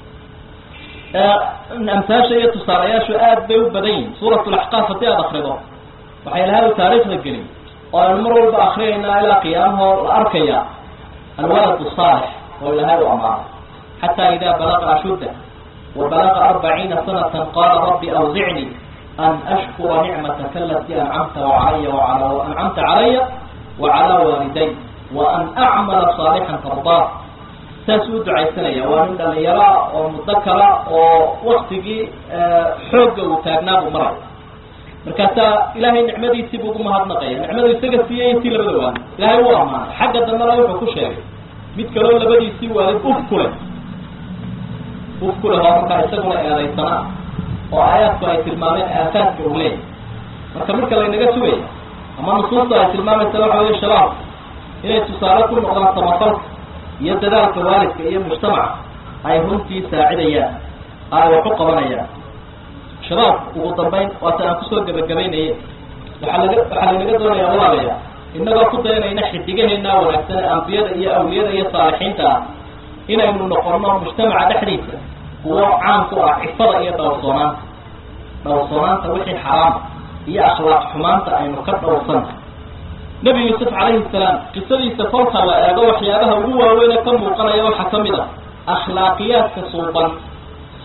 amsaasha iyo tusaalayaashu aad bay u badan yihin suurat laxqaaf haddii aada akrido waxay ilahay u taariikhda gelin oo aynu mar walba akriyaynaa ilaa qiyaamahoo la arkaya alwalad saalix oo ilahay u amaanay xataa idaa balaqa ashudda wa balaqa arbaciina sanatan qaala rabbi awzicnii an ashkura nicmataka alatii ancamta calaya waala ancamta calaya wa calaa waaliday wa an acmala saalixan tardaa saasuu u ducaysanaya waa nin dhalinyaro oo mudakara oo waktigii xoogga uu taagnaa buu maraya markaasaa ilaahay nicmadiisii buu ugu mahadnaqaya nicmadu isaga siiyey intii labada waalid ilaahay u amaanay xagga dambena wuxuu ku sheegay mid kaloo labadiisii waalid uf ku leh uf ku leh oo markaa isaguna eedaysana oo aayaadku ay tilmaameen aafaadka uu leeyahy marka marka laynaga sugaya ama nusuusta ay tilmaamaysa waxa weye shabaab inay tusaale ku noqdaan samafalka iyo dadaalka waalidka iyo mujtamaca ay runtii saacidayaan ay wax u qabanayaan shabaabku ugu dambayn waata aan kusoo gebagabaynaye waxaa laga waxaa lanaga doonaya walaalayaa inagoo ku dayanayna xidigaheena wanaagsan ee ambiyada iyo awliyada iyo saalixiinta ah inaynu noqono mujtamaca dhexdiisa kuwo caan ku ah cifada iyo dhowrsoonaanta dhowrsoonaanta wixii xaraama iyo akhlaaq xumaanta aynu ka dhowrsana nebi yuusuf calayhi salaam qisadiisa kolka la eego waxyaabaha ugu waaweyne ka muuqanaya waxaa ka mid ah akhlaaqiyaadka suuban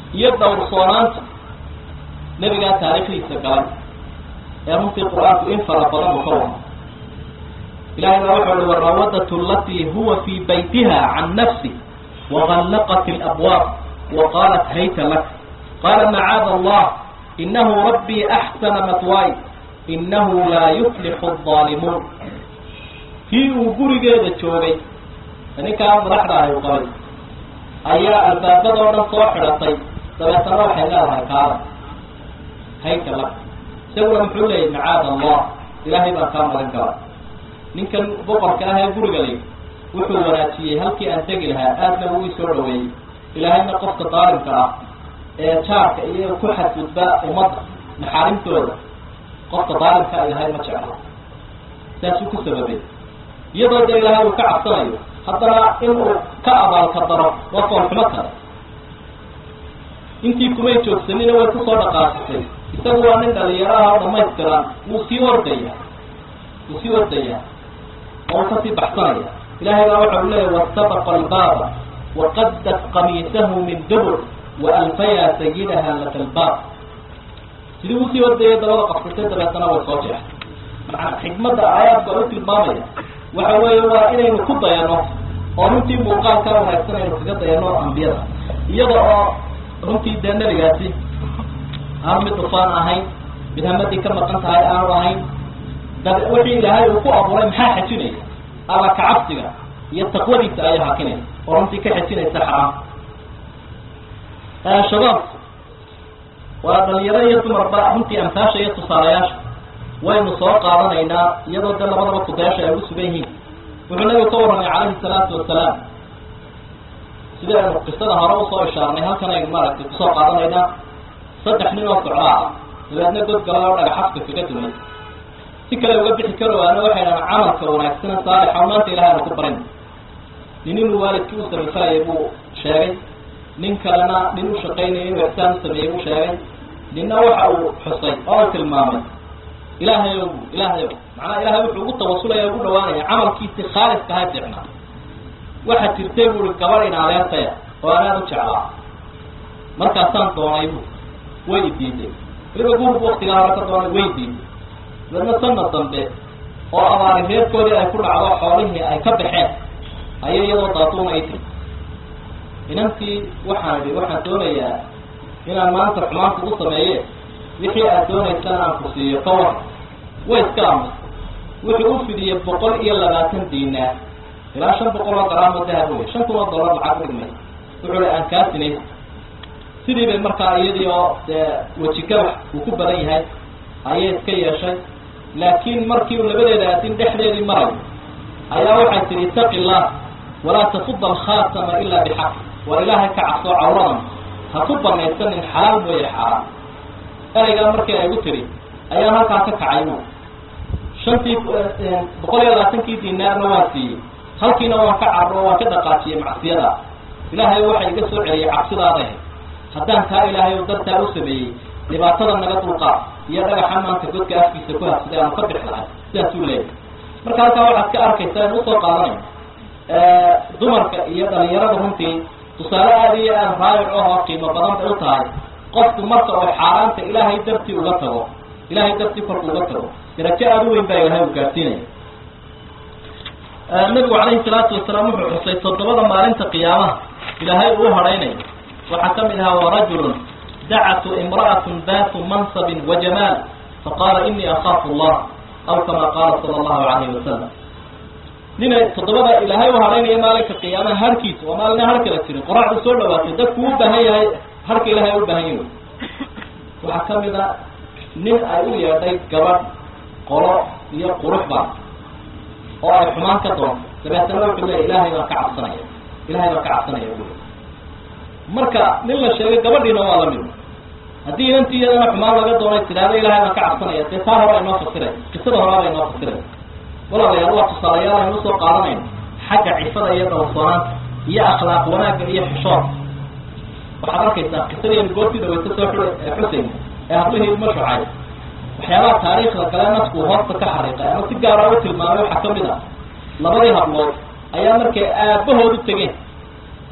iyo dhowrsoonaanta nebigaa taariikhdiisa galay ee runtii qur-aanku in fara badan uu ka wado ilahay baa wuxuu uhi warawadatu alatii huwa fii baytiha can nafsi wagallaqat alabwaab wa qaalat hayta lak qaala macaada allah inahu rabbii axsana matwaay inahu laa yuflixu aldaalimuun kii uu gurigeeda joogay ninkaa madaxda ahy u qabay ayaa albaabadoo dhan soo xidhatay dabeetana waxay leedahay kaada hayka lak isaguna muxuu leeyay macaada allah ilaahay baan kaa magan kala ninkan boqorka ah ee guriga lay wuxuu wanaajiyey halkii aan tegi lahaa aadna uu isoo dhaweeyey ilaahayna qofka daalimka ah ee jaarka iyo ku xadgudba ummadda maxaarimtooda qofka daalimka ilahay ma jecla saasuu ku sababay iyadoo dee ilaahay uu ka cabsanayo haddana inuu ka abaalka daro waa foolxumo kale intii kumay joogsanina way kusoo dhaqaasisay isagu waa nin dhalinyaraha oo dhamaystiran wuu sii ordaya wuu sii ordaya oo uu kasii baxsanaya ilahay baa waxa u leeyahy wastabaqa albaaba waqaddat qamiisahu min dubur waalfaya sayidaha laka albaab sidii usii ordayay dabada qabsatay dabeetana way soo jeexay macanaa xikmadda aayaadka u tilmaamaya waxa weeye waa inaynu ku dayano oo runtii muuqaalka wanaagsan aynu kaga dayano ambiyada iyada oo runtii dee nebigaasi aan mid dhufaan ahayn mid hamadii ka maqan tahay aanu ahayn dab wixii ilaahay uu ku abuuray maxaa xejinaya alla kacabsiga iyo taqwadiisa ayaa hakinaya oo runtii ka xejinaysa xaraam shabaab waa dhalinyaro iyo dumarba runtii amtaasha iyo tusaalayaasha waynu soo qaadanaynaa iyadoo dee labadaba kudayaasha ay ugu sugan yihiin wuxuu nabigu ka warramay calayhi salaatu wasalaam sida aynu qisada hore usoo ishaarnay halkan aynu maaragtay kusoo qaadanaynaa saddex nin oo socdaa ah dabeedna godgala oo dhagaxafka kaga dumay si kale uga bixi karo waana waxay dhahaan camalka wanaagsana saalixa o maanta ilahay aanu ku barin nin inuu waalidkii u samafalayay buu sheegay nin kalena nin u shaqaynaya inuu ixsaan u sameeyey buu sheegay ninna waxa uu xusay oo u tilmaamay ilaahayow bu ilaahayow macnaha ilahay wuxuu ugu tawasulaya ugu dhawaanaya camalkiisii khaaliska ha ficnaa waxaa jirtay buui gabadh in adeertaya oo anaad u jeclaa markaasaan doonay bu way idiiday weliba guurku waktigaa hore ka doonay way diiday dabeedna sanad dambe oo abaari reerkoodii ay ku dhacdo xoolihii ay ka baxeen ayay iyadoo daatuuna ay tiri inantii waxaan idhi waxaan doonayaa inaan maanta xumaanta u sameeye wixii aad doonaysaan aan ku siiyo ka war way iska amus wuxuu u fidiyey boqol iyo labaatan diinaar ilaa shan boqol oo garaamo dahab wey shan kun oo dollar lacag udhigmay wuxuu hi aan kaa sinaysa sidii bay markaa iyadii oo dee weji gabax uu ku badan yahay ayay iska yeeshay laakiin markii uu labadeeda adin dhexdeedii marayo ayaa waxay tihi itaqi illah walaa tafuda alkhaatama ilaa bixaq waa ilaahay ka cabsoo cawradan ha ku banaysanin xalaal mooye xaaraan eraygaa markii ay gu tiri ayaan halkaa ka kacay bu shantii boqol iyo labaatankii dinaarna waan siiyey halkiina waan ka carro waan ka dhaqaajiyey macsiyada ilaahay waxa iga soo celiyay cabsidaadahe haddaan taa ilaahay oo dartaa u sameeyey dhibaatada naga dulqaad iyo dhagaxa maanta godka afkiisa ku habsaday aanu ka bixi lahay sidaasuu leeyahay marka halkaa waxaad ka arkaysaa in usoo qaadanayno dumarka iyo dhalinyarada runtii tusaale aada iyo aada raayic ahoo qiimo badan bay u tahay qofku marka oo xaaraanta ilaahay dartii uga tago ilaahay dartii korku uga tago darajo aada u weyn baa ilahay u gaarsiinaya nabigu calayhi salaatu wasalaam wuxuu xusay toddobada maalinta qiyaamaha ilaahay uu hadhaynayo waxaa ka mid ahaa warajulun dacatu imra'atun daatu mansabin wa jamaal faqaala inii akaafu allah aw kama qaala sala allahu calayhi wasalam ninay toddobada ilaahay u hadhaynaya maalinka qiyaamaha harkiisa waa maalina har kala jirin qoraxdu soo dhawaatay dadku u baahan yahay harka ilahay u baahan yahay waxaa ka mid a nin ay u yeedhay gabadh qolo iyo qurux baan oo ay xumaan ka doonto dabeetana wuxuu leeya ilaahay baan ka cabsanaya ilahay baan ka cabsanaya bui marka nin la sheegay gabadhiina waa lamid haddii inantii iyadana xumaan laga doonay tidhaahdo ilahay baan ka cabsanaya dee taa hore aynoo fasiray qisada horaa bay inoo fasiray walaalayaal waa tusaalayaal aynu usoo qaadanayno xagga cifada iyo dhowrsoonaanta iyo akhlaaq wanaagga iyo xishood waxaad arkaysaa qisadaynu goortii dhaweysa soo xuseyn ee hablihii ilma shucay waxyaabaha taariikhda gale nasku hoosta ka xariiqay ama si gaara u tilmaamay waxaa ka mid ah labadii hablood ayaa markay aabahood u tegeen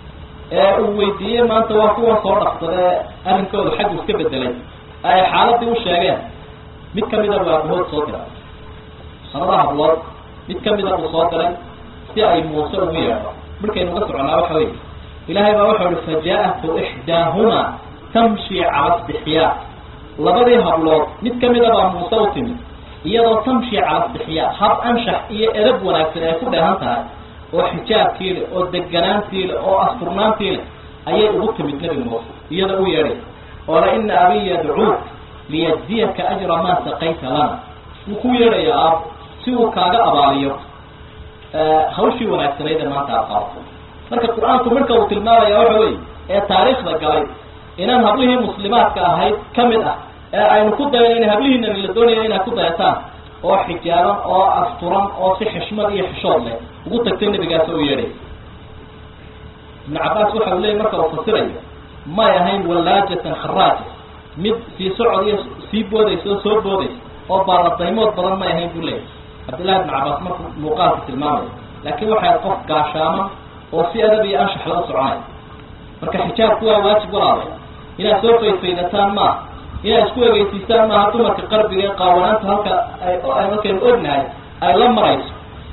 ee uu weydiiyey maanta waa kuwan soo dhaqsadee arrinkooda xaggu iska bedelay ay xaaladii u sheegeen mid kamida buu aabahood soo diray sanada hablood mid kamida buu soo diray si ay muuse ugu yeedho markaynu uga soconaa waxa wey ilaahay baa waxau ihi fajaa-atu ixdaahuma tamshi cala stixyaa labadii hablood mid kamida baa muuse u timid iyadoo tamshi cala stixyaa hab anshax iyo edab wanaagsan ay ku dheehan tahay oo xijaabkii leh oo deganaantii leh oo asturnaantii leh ayay ugu timid nebi muuse iyada u yeedhay oo la ina abi yadcuuk liyajziyaka ajra maa saqayta lana wuu ku yeedhayaa aab si uu kaaga abaaliyo hawshii wanaagsanayd ee maanta aad qabato marka qur-aanku marka uu tilmaamaya waxa weeye ee taariikhda galay inaan hablihii muslimaadka ahayd ka mid ah ee aynu ku dayno in hablihiinani la doonayo inaad ku dayataan oo xijaaban oo asturan oo si xishmad iyo xishood leh ugu tagtay nabigaas u yeedhay ibnu cabaas waxa uu leeyay marka uu fasirayo may ahayn wallaajatan kharaaja mid sii socod iyo sii boodaysa oo soo boodaysa oo baaladaymood badan may ahayn buu leeyahy cabdillahi ibnu cabaas markuu muuqaalka tilmaamaya laakiin waxay qof gaashaaman oo si adab iyo anshax la soconay marka xijaabku waa waajib walaalay inaad soo faydfaydataan maaha inaad isku egeysiistaan maaha dumarka qarbiga ee qaawanaanta halka ay markaynu ognahay ay la marayso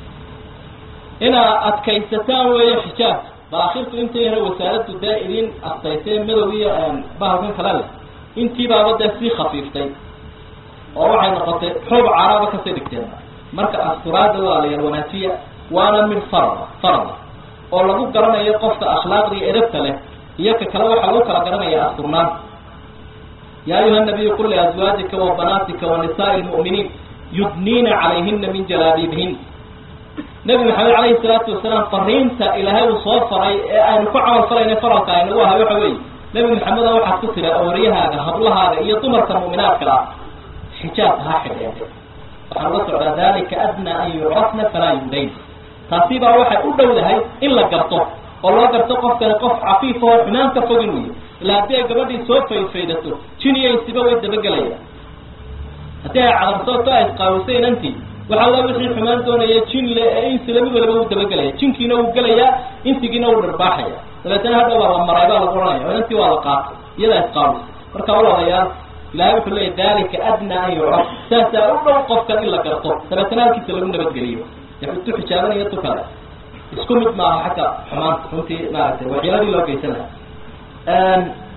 inaad adkaysataan weeye xijaabka baakhirtu intay yara wasaaraddu dee idin adkaysay madow iyo bahalkan kale leh intiibaaba dee sii khafiiftay oo waxay noqotay xoob caraaba kasii dhigteen marka asturaada waa la yar wanaajiya waana mid farada farada oo lagu garanayo qofka akhlaaqda iyo edabta leh iyo ka kale waxaa lagu kala garanaya asturnaanta ya ayuha nabiyu qul liazwaajika wa banaatika wa nisaai lmu'miniin yudniina calayhina min jalaabiibihin nebi maxamed calayhi salaatu wasalaam fariinta ilaahay uu soo faray ee aynu ku camal falayna faralka aynagu ahay waxa weeye nebi maxameda waxaad ku tira oryahaaga hablahaaga iyo dumarka mu'minaadka ah xijaabka ha xidheen waxaan uga socdaa dalika adnaa an yucrafna falaa yudayn taasi baa waxay u dhowdahay in la garto oo loo garto qofkani qof cafiif oo xumaan ka fogin weyo ilaa haddii ay gabadhii soo faydfaydato jin iyo insiba way dabagelaya haddii ay cadarsoto ay isqaawisay inantii waxaa la wixii xumaan doonaya jin le ee insila mid waliba wuu dabagelaya jinkiina wuu gelayaa insigiina wuu dharbaaxaya dabeetana hadha waa la maray baa lagu ohanaya oo inantii waa la qaatay iyadaa isqaawisa marka walaalayaal ilahay wuxuu leeyahy dalika adnaa an yucraf saasaa u dhow qofkan in la garto dabeetana halkiisa lagu nabadgeliyo tu xijaabanaya tu kale isku mid maaha xagga xumaanta runtii maaragtay waxyaaladii loo geysan laha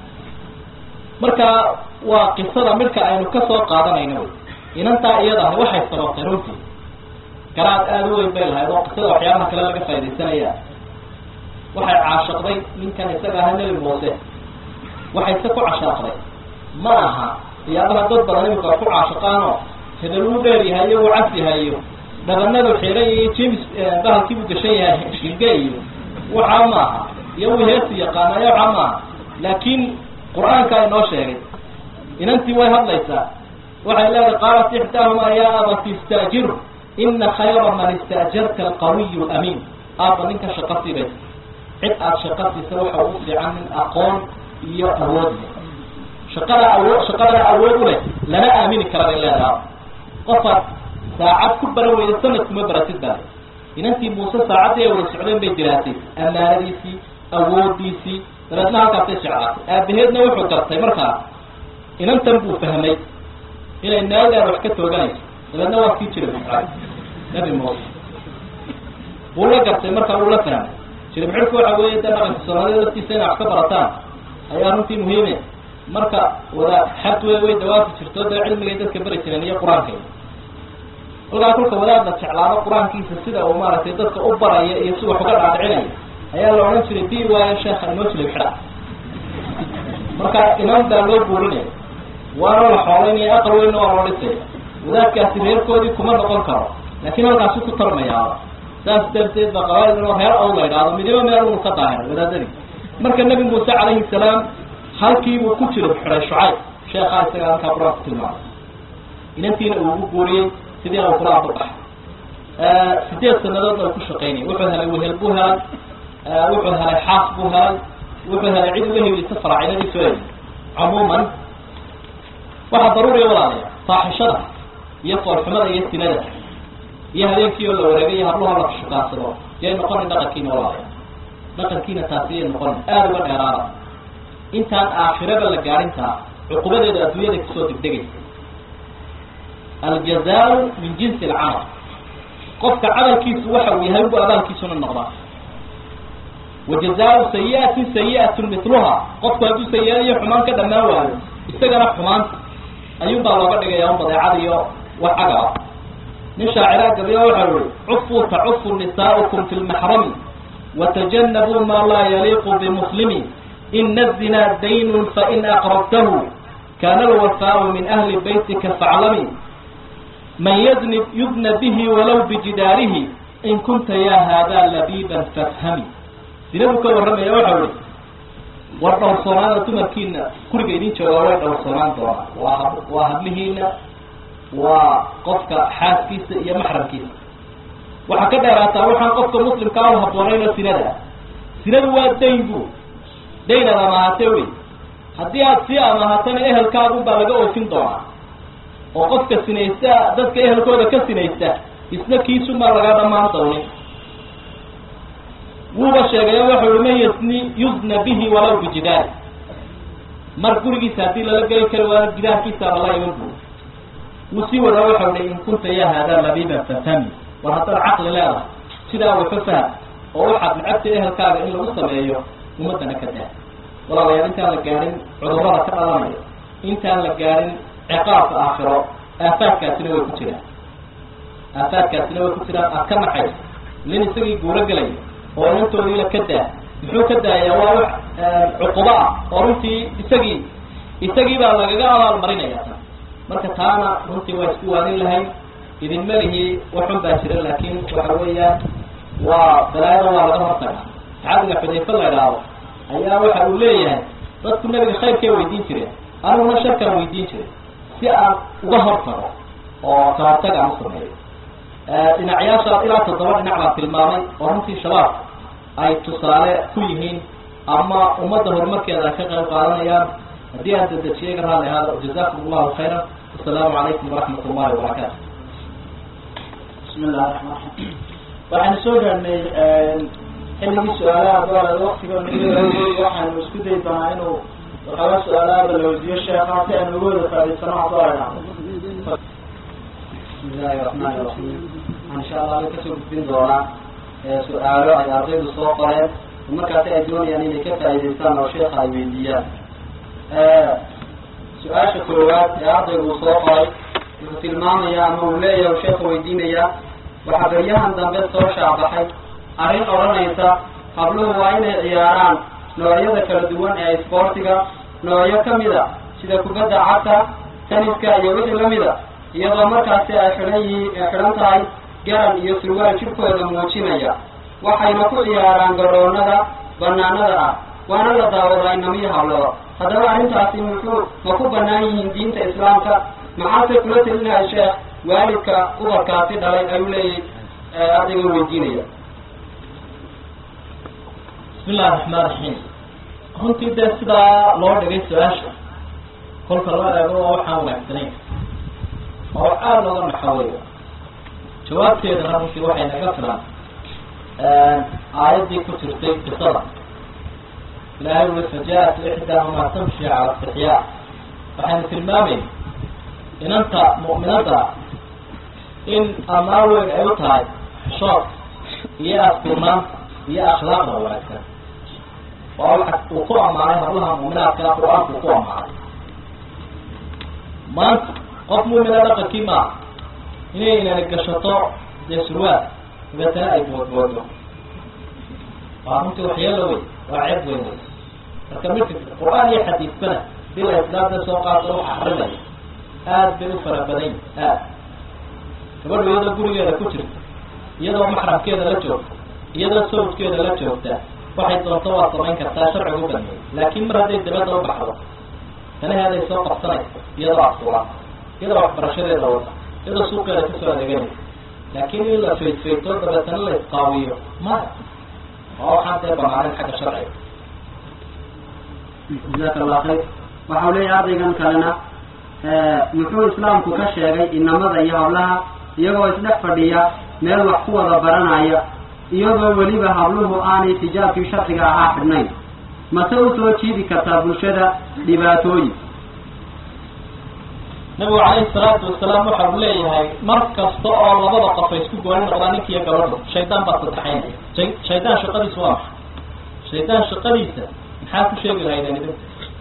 marka waa qisada midka aynu kasoo qaadanayno wy inantaa iyada ahi waxay sababtay runtii garaad aada u weyn bay lahayd oo qisada waxyaabaha kale laga faa'idaysanaya waxay caashaqday ninkan isaga aha nebi muuse waxayse ku cashaaqday ma aha siyaabaha dad badan imika ku caashaqaanoo hebel uu dheer yahay iyo uu cas yahay iyo dhabanadu xiran iyo james bahalkii buu gashan yahay shilge iyo waxaa maaha iyo uu heesi yaqaanayo waxaa maaha laakiin qur-aanka inoo sheegay inantii way hadlaysaa waxay leedahay qaalat ixdaahuma yaa abati istaajiru ina khayra man istaajarta alqawiyu lamiin aaba ninka shaqa siibaysa cid aada shaqa siisa waxa ugu fiican nin aqoon iyo awood leh shaqada awood shaqadaa awood u leh lana aamini kara bay leedaha qofaad saacad ku baran weyda sanad kuma baratid baa inantii muuse saacaddii ay wada socdeen bay diraasay amaanadiisii awoodiisii dabeedna halkaasay jeclaatay aabaheedna wuxuu gartay markaa inantan buu fahmay inay naagaar wax ka tooganayso dabeedna waa sii jira muxraag nabi muuse wuu la gartay markaa wuu la fahmay jiribxidhku waxa weeye de dhaqanka soomaalida laftiisa inay wax ka barataan ayaa runtii muhiime marka wada xad wey way dawaafi jirto dee cilmigay dadka beri jireen iyo qur-aankay kolkaa kolka wadaadna jeclaado qur-aankiisa sida uu maaragtay dadka u baraya iyo si wax uga dhaadhicinaya ayaa la odhan jiray di waayo sheekha inoo jilib xidha marka imaam baa loo guurinaya waana la xoolaynaya aqal weynna waa loo dhisaya wadaadkaasi reerkoodii kuma noqon karo laakiin halkaasu ku tarmayaa saas darteed ba qabail inoo reer ow la idhaahdo midiba meel unu ka daahiray wadaadadii marka nebi muuse calayhi salaam halkiibuu ku jira xiray shucayb sheekhaa isaga halkaa qur-aanku tilmaamay inantiina uu ugu guuriyey sidiina uu kula ababaxay sideed sanadoodna uu ku shaqaynayay wuxuu helay wehel buu helay wuxuu helay xaas buu helay wuxuu helay cid uga helisa faraacinadii soo eli cumuuman waxaa daruuriya walaalaya faaxishada iyo foolxumada iyo sinada iyo habeenkii oo la wareegay iyo habluha la shukaansado yay noqonin dhaqankiina walaalaya dhaqankiina taasiyay noqon aada uga dheeraada intaan aakhiraba la gaarintaa cuqubadeedu adduunyada kusoo degdegaysa aljazaau min jinsi alcamal qofka camalkiisu waxa uu yahay ugu abaalkiisuna noqdaa wajazaau sayiatin sayi'atun mitluha qofku hadduu sayi-ad iyo xumaan ka dhammaan waayo isagana xumaanta ayuunbaa looga dhigaya un badeecada iyo wax agaba nin shaaciraa gabiya waxau yihi cufuu tacufu nisaa'ukum fi lmaxrami watajanabuu ma laa yaliiqu bimuslimi ina azinaa daynun fain aqrabtahu kana alwafaau min ahli baytika faclami man yadnib yudna bihi walow bijidaarihi in kunta ya hada labiban fafhami sinadu ka warramaya waxau ihi war dhowrsoonaada dumarkiina guriga idin joogaa way dhowrsoonaan doonaa waa hab waa hablihiina waa qofka xaaskiisa iyo maxramkiisa waxaa ka dheeraataa waxaan qofka muslimkaa u haboonayno sinada sinadu waa dayn bu dayn ad amahatee wey haddii aad sii amahatana ehelkaagun baa laga oofin doonaa oo qofka sinaysta dadka ehelkooda ka sinaysta isna kiisumaa laga dhamaan doonin wuuba sheegaya waxau hi man yasni yusna bihi walow bijidaari mar gurigiisa haddii lala geli kari waayo gidaarkiisaaba la iman bu wuu sii wadaa waxau hi in kunta ya haadaa labiban fafhami war haddaad caqli leedahay sidaa wafa faham oo waxaad necabta ehelkaaga in lagu sameeyo ummadana ka daa walaalayaal intaan la gaadhin cudurrada ka dhalanaya intaan la gaadhin ciqaabka aakhiro aafaadkaasina way ku jiraan aafaadkaasina way ku jiraan aad ka naxayso nin isagii guuro gelaya oo inantoodiila ka daa muxuu ka daayaa waa wax cuqubo ah oo runtii isagii isagii baa lagaga abaal marinaya ta marka taana runtii waa isku waanin lahayn idinma lihi waxun baa jira laakin waxa weeyaan waa balaayada waa laga hortaga saxaabiga xudayfe la idhaahdo ayaa waxa uu leeyahay dadku nabiga khayrkay weydiin jireen aniguna sharkaan weydiin jiray si aan uga hortago oo kahortag aan u sameeyo dhinacyaasha ilaa toddoba dhinac baan tilmaamay oo runtii shabaab ay tusaale ku yihiin ama ummadda horumarkeeda ay ka qayb qaadanayaan haddii aan dadejiyay ga raali ahaada jazakum allahu khayran wasalaamu calaykum waraxmat ullahi wabarakaatu bismi illahi raxmaan raxiim waxaanu soo gaadhnay xilligii su-aalaha doolad waktiga nagawey waxaanu isku dayi doonaa inuu waxooga su-aalaha balaweydiyo sheekha si aynu uga wada faa'idaysano haddoo ay dhacdo bismi illaahi raxmaani raxiim waxaan insha allah ala kasoo gudbin doonaa su-aalo ay ardaydu soo qoreen markaasi ay doonayaan inay ka faa'idaystaan oo sheekha ay weydiiyaan su-aasha koowaad ee ardaygu uu soo qoray wuxuu tilmaamayaa ama uu leeyahay u sheekha weydiinayaa waxaa beryahan dambe soo shaabaxay arrin odhanaysa habluhu waa inay ciyaaraan noocyada kala duwan ee isboortiga noocyo ka mid a sida kubadda cagta taniska iyo wixii lamid a iyadoo markaasi ay xidhan yihiin xidhan tahay garan iyo surwaal jidhkooda muujinaya waxayna ku ciyaaraan garoonada banaanada ah waana la daawadaa inamiyo habloda haddaba arrintaasi muxuu ma ku banaan yihiin diinta islaamka maxaase kula telinahay sheekh waalidka ubarkaasi dhalay ayuu leeyahy ardayga weydiinaya bismi illahi raxmaan raxiim runtii dee sidaa loo dhigay su-aasha kolka loo eego waa waxaan wanaagsanayn oo aada looga naxaweeyo jawaabteedana runtii waxay naga filan aayaddii ku jirtay qisada ilaahay ui faja-at ixdaahumaa tamshi cala istixyaa waxaynu tilmaamayn inanta mu'minadda in ammaan weyn ay u tahay xishood iyo asturnaanta iyo akhlaaqda wanaagsan waa waxa uu ku ammaanay hablaha mu'minaadka qur-aanku ku ammaanay maanta qof mu'mina dhaqankii maaha inay inani gashato dee surwaal dabeetana ay boodboodo waa runtii waxyeelo wey waa ceeb weyn wey marka midka qur-aan iyo xadiidbana hadii la islaamda soo qaato waxa xarimaya aad bay u fara badan aad gabadhu iyadoo gurigeeda ku jirta iyadoo maxramkeeda la joogta iyadoo sawjkeeda la joogta waxay doonto waa samayn kartaa sharcigu baneeyay laakiin mar hadday dabadda u baxdo tanaheeday soo qabsanaysa iyadoo asuran iyadoo waxbarashadeeda wada iyadoo suuqeeda kasoo adeeganaysa laakiin in la faydfayto dabeetana la isqaawiyo maya waa waxaan dee banaanen xagga sharciga jazaaka allah khayr waxau leeyahay ardaygan kalena muxuu islaamku ka sheegay inamada iyo hablaha iyagoo isdhex fadhiya meel wax ku wada baranaya iyadoo weliba habluhu aanay tijaabkii sharciga ahaa xidhnayn mase u soo jiidi kartaa bulshada dhibaatooyin nabigu calayhi salaatu wasalaam waxa uu leeyahay mar kasta oo labada qof ay isku gooni noqdaan ninkiiyo gabadhu shaydaan baa sadexaynaya shay shaydaan shaqadiisu waa maxay shaydaan shaqadiisa maxaa ku sheegi lahaydeen idinku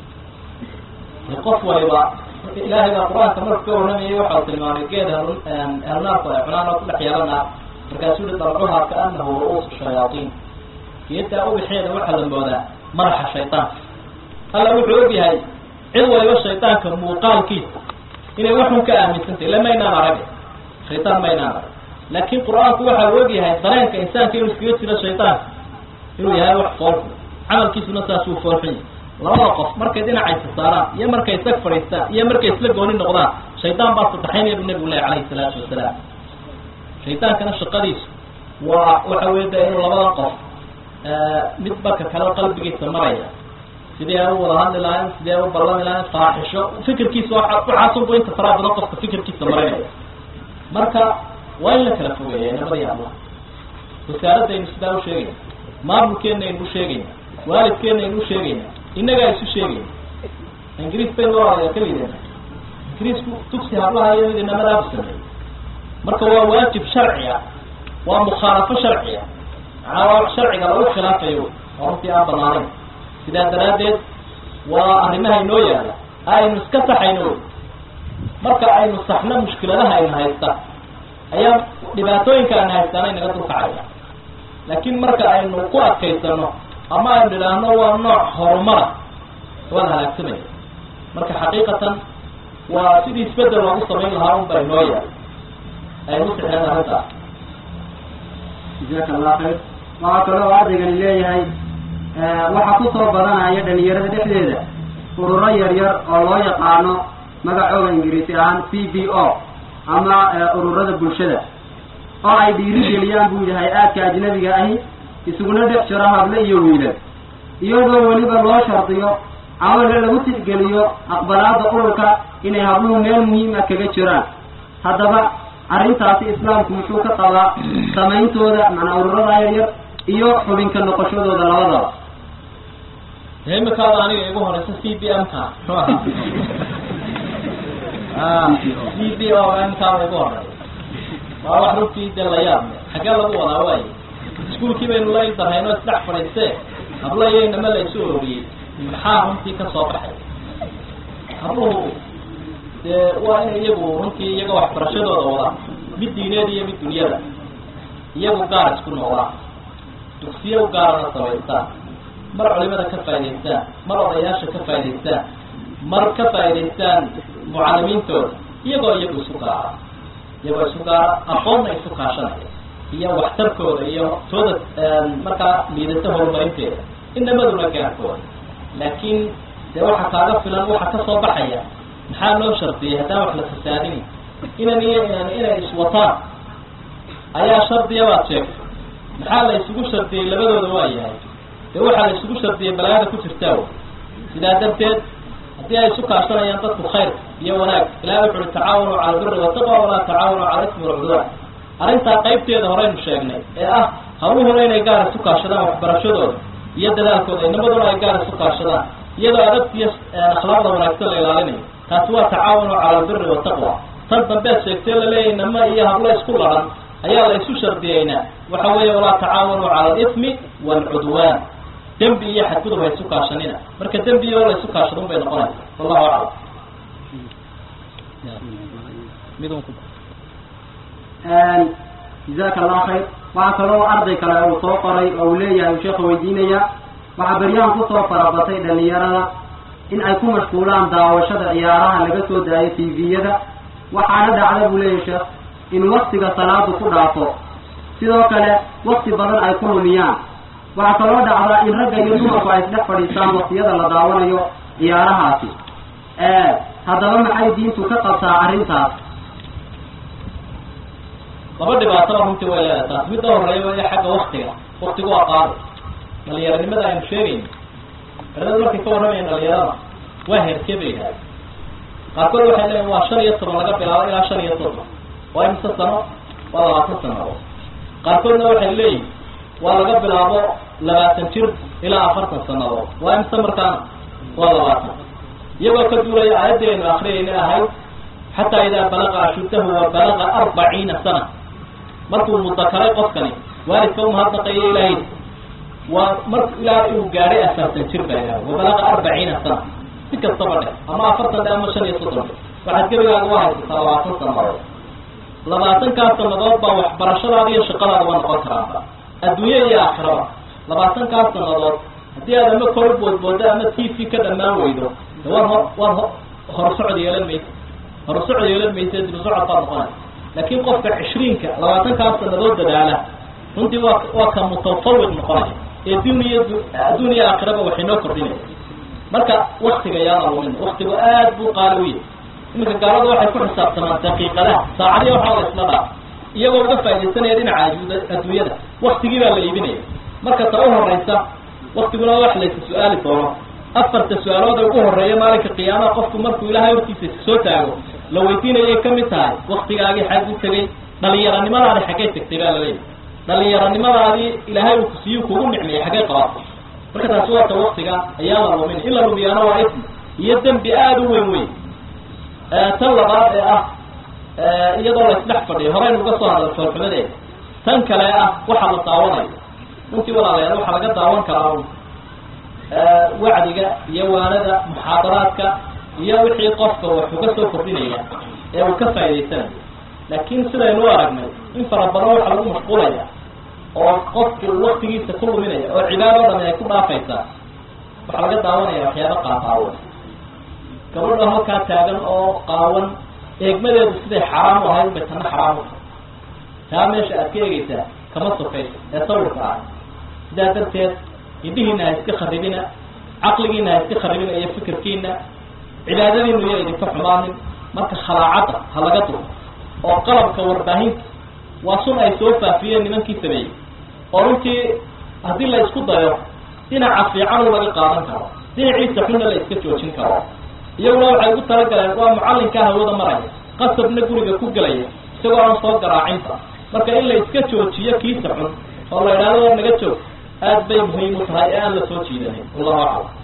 de qof waliba ilaahay baa qur-aanka marku ka warramayay waxau tilmaamay geed helnaarku ay cunaan oo ku dhex yeelana markaasuu hi dalcuhaa kaanahu ru-uusu shayaatiin geedaa ubixeeda waxaa la moodaa madaxa shaydaanka alla wuxuu og yahay cid waliba shaydaanka muuqaalkiisa inay waxun ka aaminsantay ila maynaan arag shaydaan maynaan arag laakin qur-aanku waxa uu og yahay dareenka insaanka inuu iskaga jiro shaydaanka inuu yahay wax foolxun camalkiisuna saasuu foolxun yahay labada qof markay dhinacaysa saaraan iyo markay isag fadhiistaan iyo markay isla gooni noqdaan shaydaan baa sadexaynaya bu nabigu leh calayhi salaatu wasalaam shaydaankana shaqadiisu waa waxa wey de inuu labada qof mid baka kale qalbigiisa maraya sidii ay u wada hadli lahayn sidii ay u ballami lahayn faaxisho fikirkiisa waxaasunbu inta faraa badan qofka fikirkiisa marinaya marka waa in la kala fogeeya inamada allah wasaaradaynu sidaa usheegayna maamulkeena aynu usheegayna waalidkeena aynu usheegayna innagaa isu sheegayna ingiriis baynu walaalayaa ka lidana ingiriisku tugsi hablaha iyo mid inamadaau sameeyey marka waa waajib sharci ah waa mukhaalafo sharci ah macnaa waa sharciga lagu khilaafayo oo runtii aan banaanayn sidaa daraaddeed waa arrimaha inoo yaala aynu iska saxayno wey marka aynu saxno mushkiladaha ayna haysta ayaa dhibaatooyinka ayna haystaana inaga dulkacaya laakiin marka aynu ku adkaysano ama aynu idhaahno waa nooc horumara waad halaagsamaya marka xaqiiqatan waa sidii isbedel loogu samayn lahaa un baa inoo yaala aynu usixeen arrintaas jazaaka allah khayr waxaa kaloo ardaygani leeyahay waxaa kusoo badanaya dhalinyarada dhexdeeda ururo yar yar oo loo yaqaano magacooda ingiriisi ahaan c b o ama ururada bulshada oo ay dhiirigeliyaan buu yahay aadka ajnabiga ahi isuguna dhex jiro hable iyo wiilal iyadoo weliba loo shardiyo ama lagu tixgeliyo aqbalaada ururka inay habluhu meel muhiim ah kaga jiraan haddaba arrintaasi islaamku muxuu ka qabaa samayntooda macnaa ururada yar yar iyo xubinka noqoshadooda labadaba imikaada aniga igu horeysa c b m ka c b o imikaada igu horey waa wax runtii dee la yaab le xaggee lagu wadaa waaye iskuolkii baynu la ildarhayn oo isdhex fadhiistee habla iyo inama la isu ororiyey maxaa runtii ka soo baxay habluhu dee waa in iyagu runtii iyaga waxbarashadooda wada mid diineed iyo mid dunyada iyagu gaar isku noqdaan dugsiyo gaarana samaystaan mar culimada ka faa'idaystaan mar odayaasha ka faa'idaystaan mar ka faa'idaystaan mucalimiintooda iyagoo iyagu isu gaara iyagoo isu gaara aqoonna isu kaashanaya iyo waxtarkooda iyo tooda markaa liidata horumarinteeda inamaduna gaarkooda laakiin dee waxa kaaga filan waxa ka soo baxaya maxaa loo shardiyay haddaan wax la fasaadin inan iyo inan inay iswataan ayaa shardiya baad sheegtay maxaa la isugu shardiyey labadooda waa yahay dee waxaa la isugu shardiyey balaada ku jirtaa w sidaa darteed haddii ay isu kaashanayaan dadku khayr iyo wanaag ilahi wuxu uhi tacaawanu cala albiri wataqwa walaa tacaawanu cala ismi walcudwaan arrintaa qaybteeda horeynu sheegnay ee ah hawluhuna inay gaar isu kaashadaan waxbarashadooda iyo dadaalkooda inamaduna ay gaar isu kaashadaan iyadoo adabta iyo akhlaaqda wanaagsan la ilaalinayo taasi waa tacaawanu cala albiri wataqwa tan dambeed sheegtee laleeyahy nama iyo hablo isku laran ayaa la isu shardiyeynaa waxa weeye walaa tacaawanu cala alismi waalcudwaan dembi iyo xadgudub ha isu kaashanina marka dembi iyo la isu kaashadun bay noqonaysa wallahu aclam jazaaka allah khayr waxaa kaloo arday kale uu soo qoray oo uu leeyahay uu sheekha weydiinaya waxaa beryahan kusoo farabatay dhalinyarada in ay ku mashquulaan daawashada ciyaaraha laga soo daayo tviyada waxaana dhacda buu leeyahay sheekh in waktiga salaadu ku dhaafo sidoo kale wakti badan ay ku lumiyaan waxaa kaloo dhacda in ragga iyo dumarku ay isdhex fadhiistaan waktiyada la daawanayo ciyaarahaasi haddaba maxay diintu ka qabtaa arrintaas laba dhibaataba runtii way leedahay taas midda horeeya waa xagga waktiga waktigu waa qaadi dhalinyaranimada aynu sheegayno culimadu markay ka warramayan dhalinyarada waa heerkee bay yidhaha qaarkood waxay leeyiin waa shan iyo toban laga bilaabo ilaa shan iyo soddon waa imse sano waa labaatan sanadood qaarkoodna waxay leeyihin waa laga bilaabo labaatan jir ilaa afartan sanadood waa imse markaana waa labaatan iyagoo ka duulaya aayaddeenu akriyayna ahayd xataa idaa balaqa ashuddahu wa balaqa arbaciina sana markuu mudakaray qofkani waalidka umahadnaqayo ilaahay waa marku ilaahay uu gaadhay afartan jir ba ilahay wa balaqa arbaciina sana si kastaba dheh ama afartan dhe ama shan iyo soddon dhe waxaad gebigaaga u haysataa labaatan sanadood labaatankaas sanadood baa waxbarashadaada iyo shaqadaada waa noqon karaanba adduunye iyo aakhiraba labaatankaas sanadood haddii aad ama kor boodboodo ama t v ka dhamaan weydo de waad ho waad ho horsocod yeelan maysa horsocod yeelan maysa dibu socod baad noqonaysa laakiin qofka cishriinka labaatankaas sanadood dadaala runtii waa waa ka mutafawiq noqonaya ee duniya adduun iyo aakhiraba waxay noo kordhinaya marka waktiga yaana lumin waktigu aad buu qaali u yahay iminka gaalada waxay ku xisaabtamaan daqiiqadaha saacadiya waxaa la isla dhaaf iyagoo uga faaidaysanaya dhinaca adduunyada waktigii baa la iibinaya marka ta u horeysa waktiguna wax laysa su-aali doono afarta su-aalood ee ugu horeeya maalinka qiyaamaha qofku markuu ilaahay hortiisa soo taago la weydiinayay kamid tahay waktigaagii xag u tegay dhalinyaranimadaadi xaggay tegtay baa laleeyahy dhalinyaranimadaadii ilaahay uu kusiiyu kugu nicmeeyey xaggay qabato marka taasi waa ta waktiga ayaa la lumin in la lumiyaana waa ism iyo dembi aada u weyn weyn tan labaad ee ah iyadoo la isdhex fadhiyo horeynu uga soo hadal foolxumadeeda tan kale ah waxaa la daawanayo runtii walaalayaal waxaa laga daawan karaa un wacdiga iyo waanada muxaadaraadka iyo wixii qofka wax uga soo kordhinaya ee uu ka faa'idaysanayo laakiin sidaynu u aragnay in fara badan waxaa lagu mashquulaya oo qofki uu waktigiisa ku luminaya oo cibaado dhami ay ku dhaafaysaa waxaa laga daawanaya waxyaaba qaaqaawan gabadha halkaa taagan oo qaawan eegmadeedu siday xaraam u ahayd bay tana xaraam u tahay taa meesha aad ka eegeysaa kama sokayso ee sawirka ah sidaa darteed indhihiina ha iska kharibina caqligiina ha iska kharibina iyo fikirkiina cibaadadiinu iyo idinka xumaanin marka khalaacadda ha laga duro oo qalabka warbaahinta waa sun ay soo faafiyeen nimankii sameeyey oo runtii haddii la isku dayo dhinaca fiicanu laga qaadan karo dhinaciisa xunna la iska joojin karo iyaguna waxay ugu talagaleen waa mucallinkaa hawada maraya qasabna guriga ku gelaya isagoo aan soo garaacinta marka in la iska joojiyo kiisa xun oo la idhahdo war naga joog aad bay muhiim u tahay ee aan la soo jiidanin wallahu aclam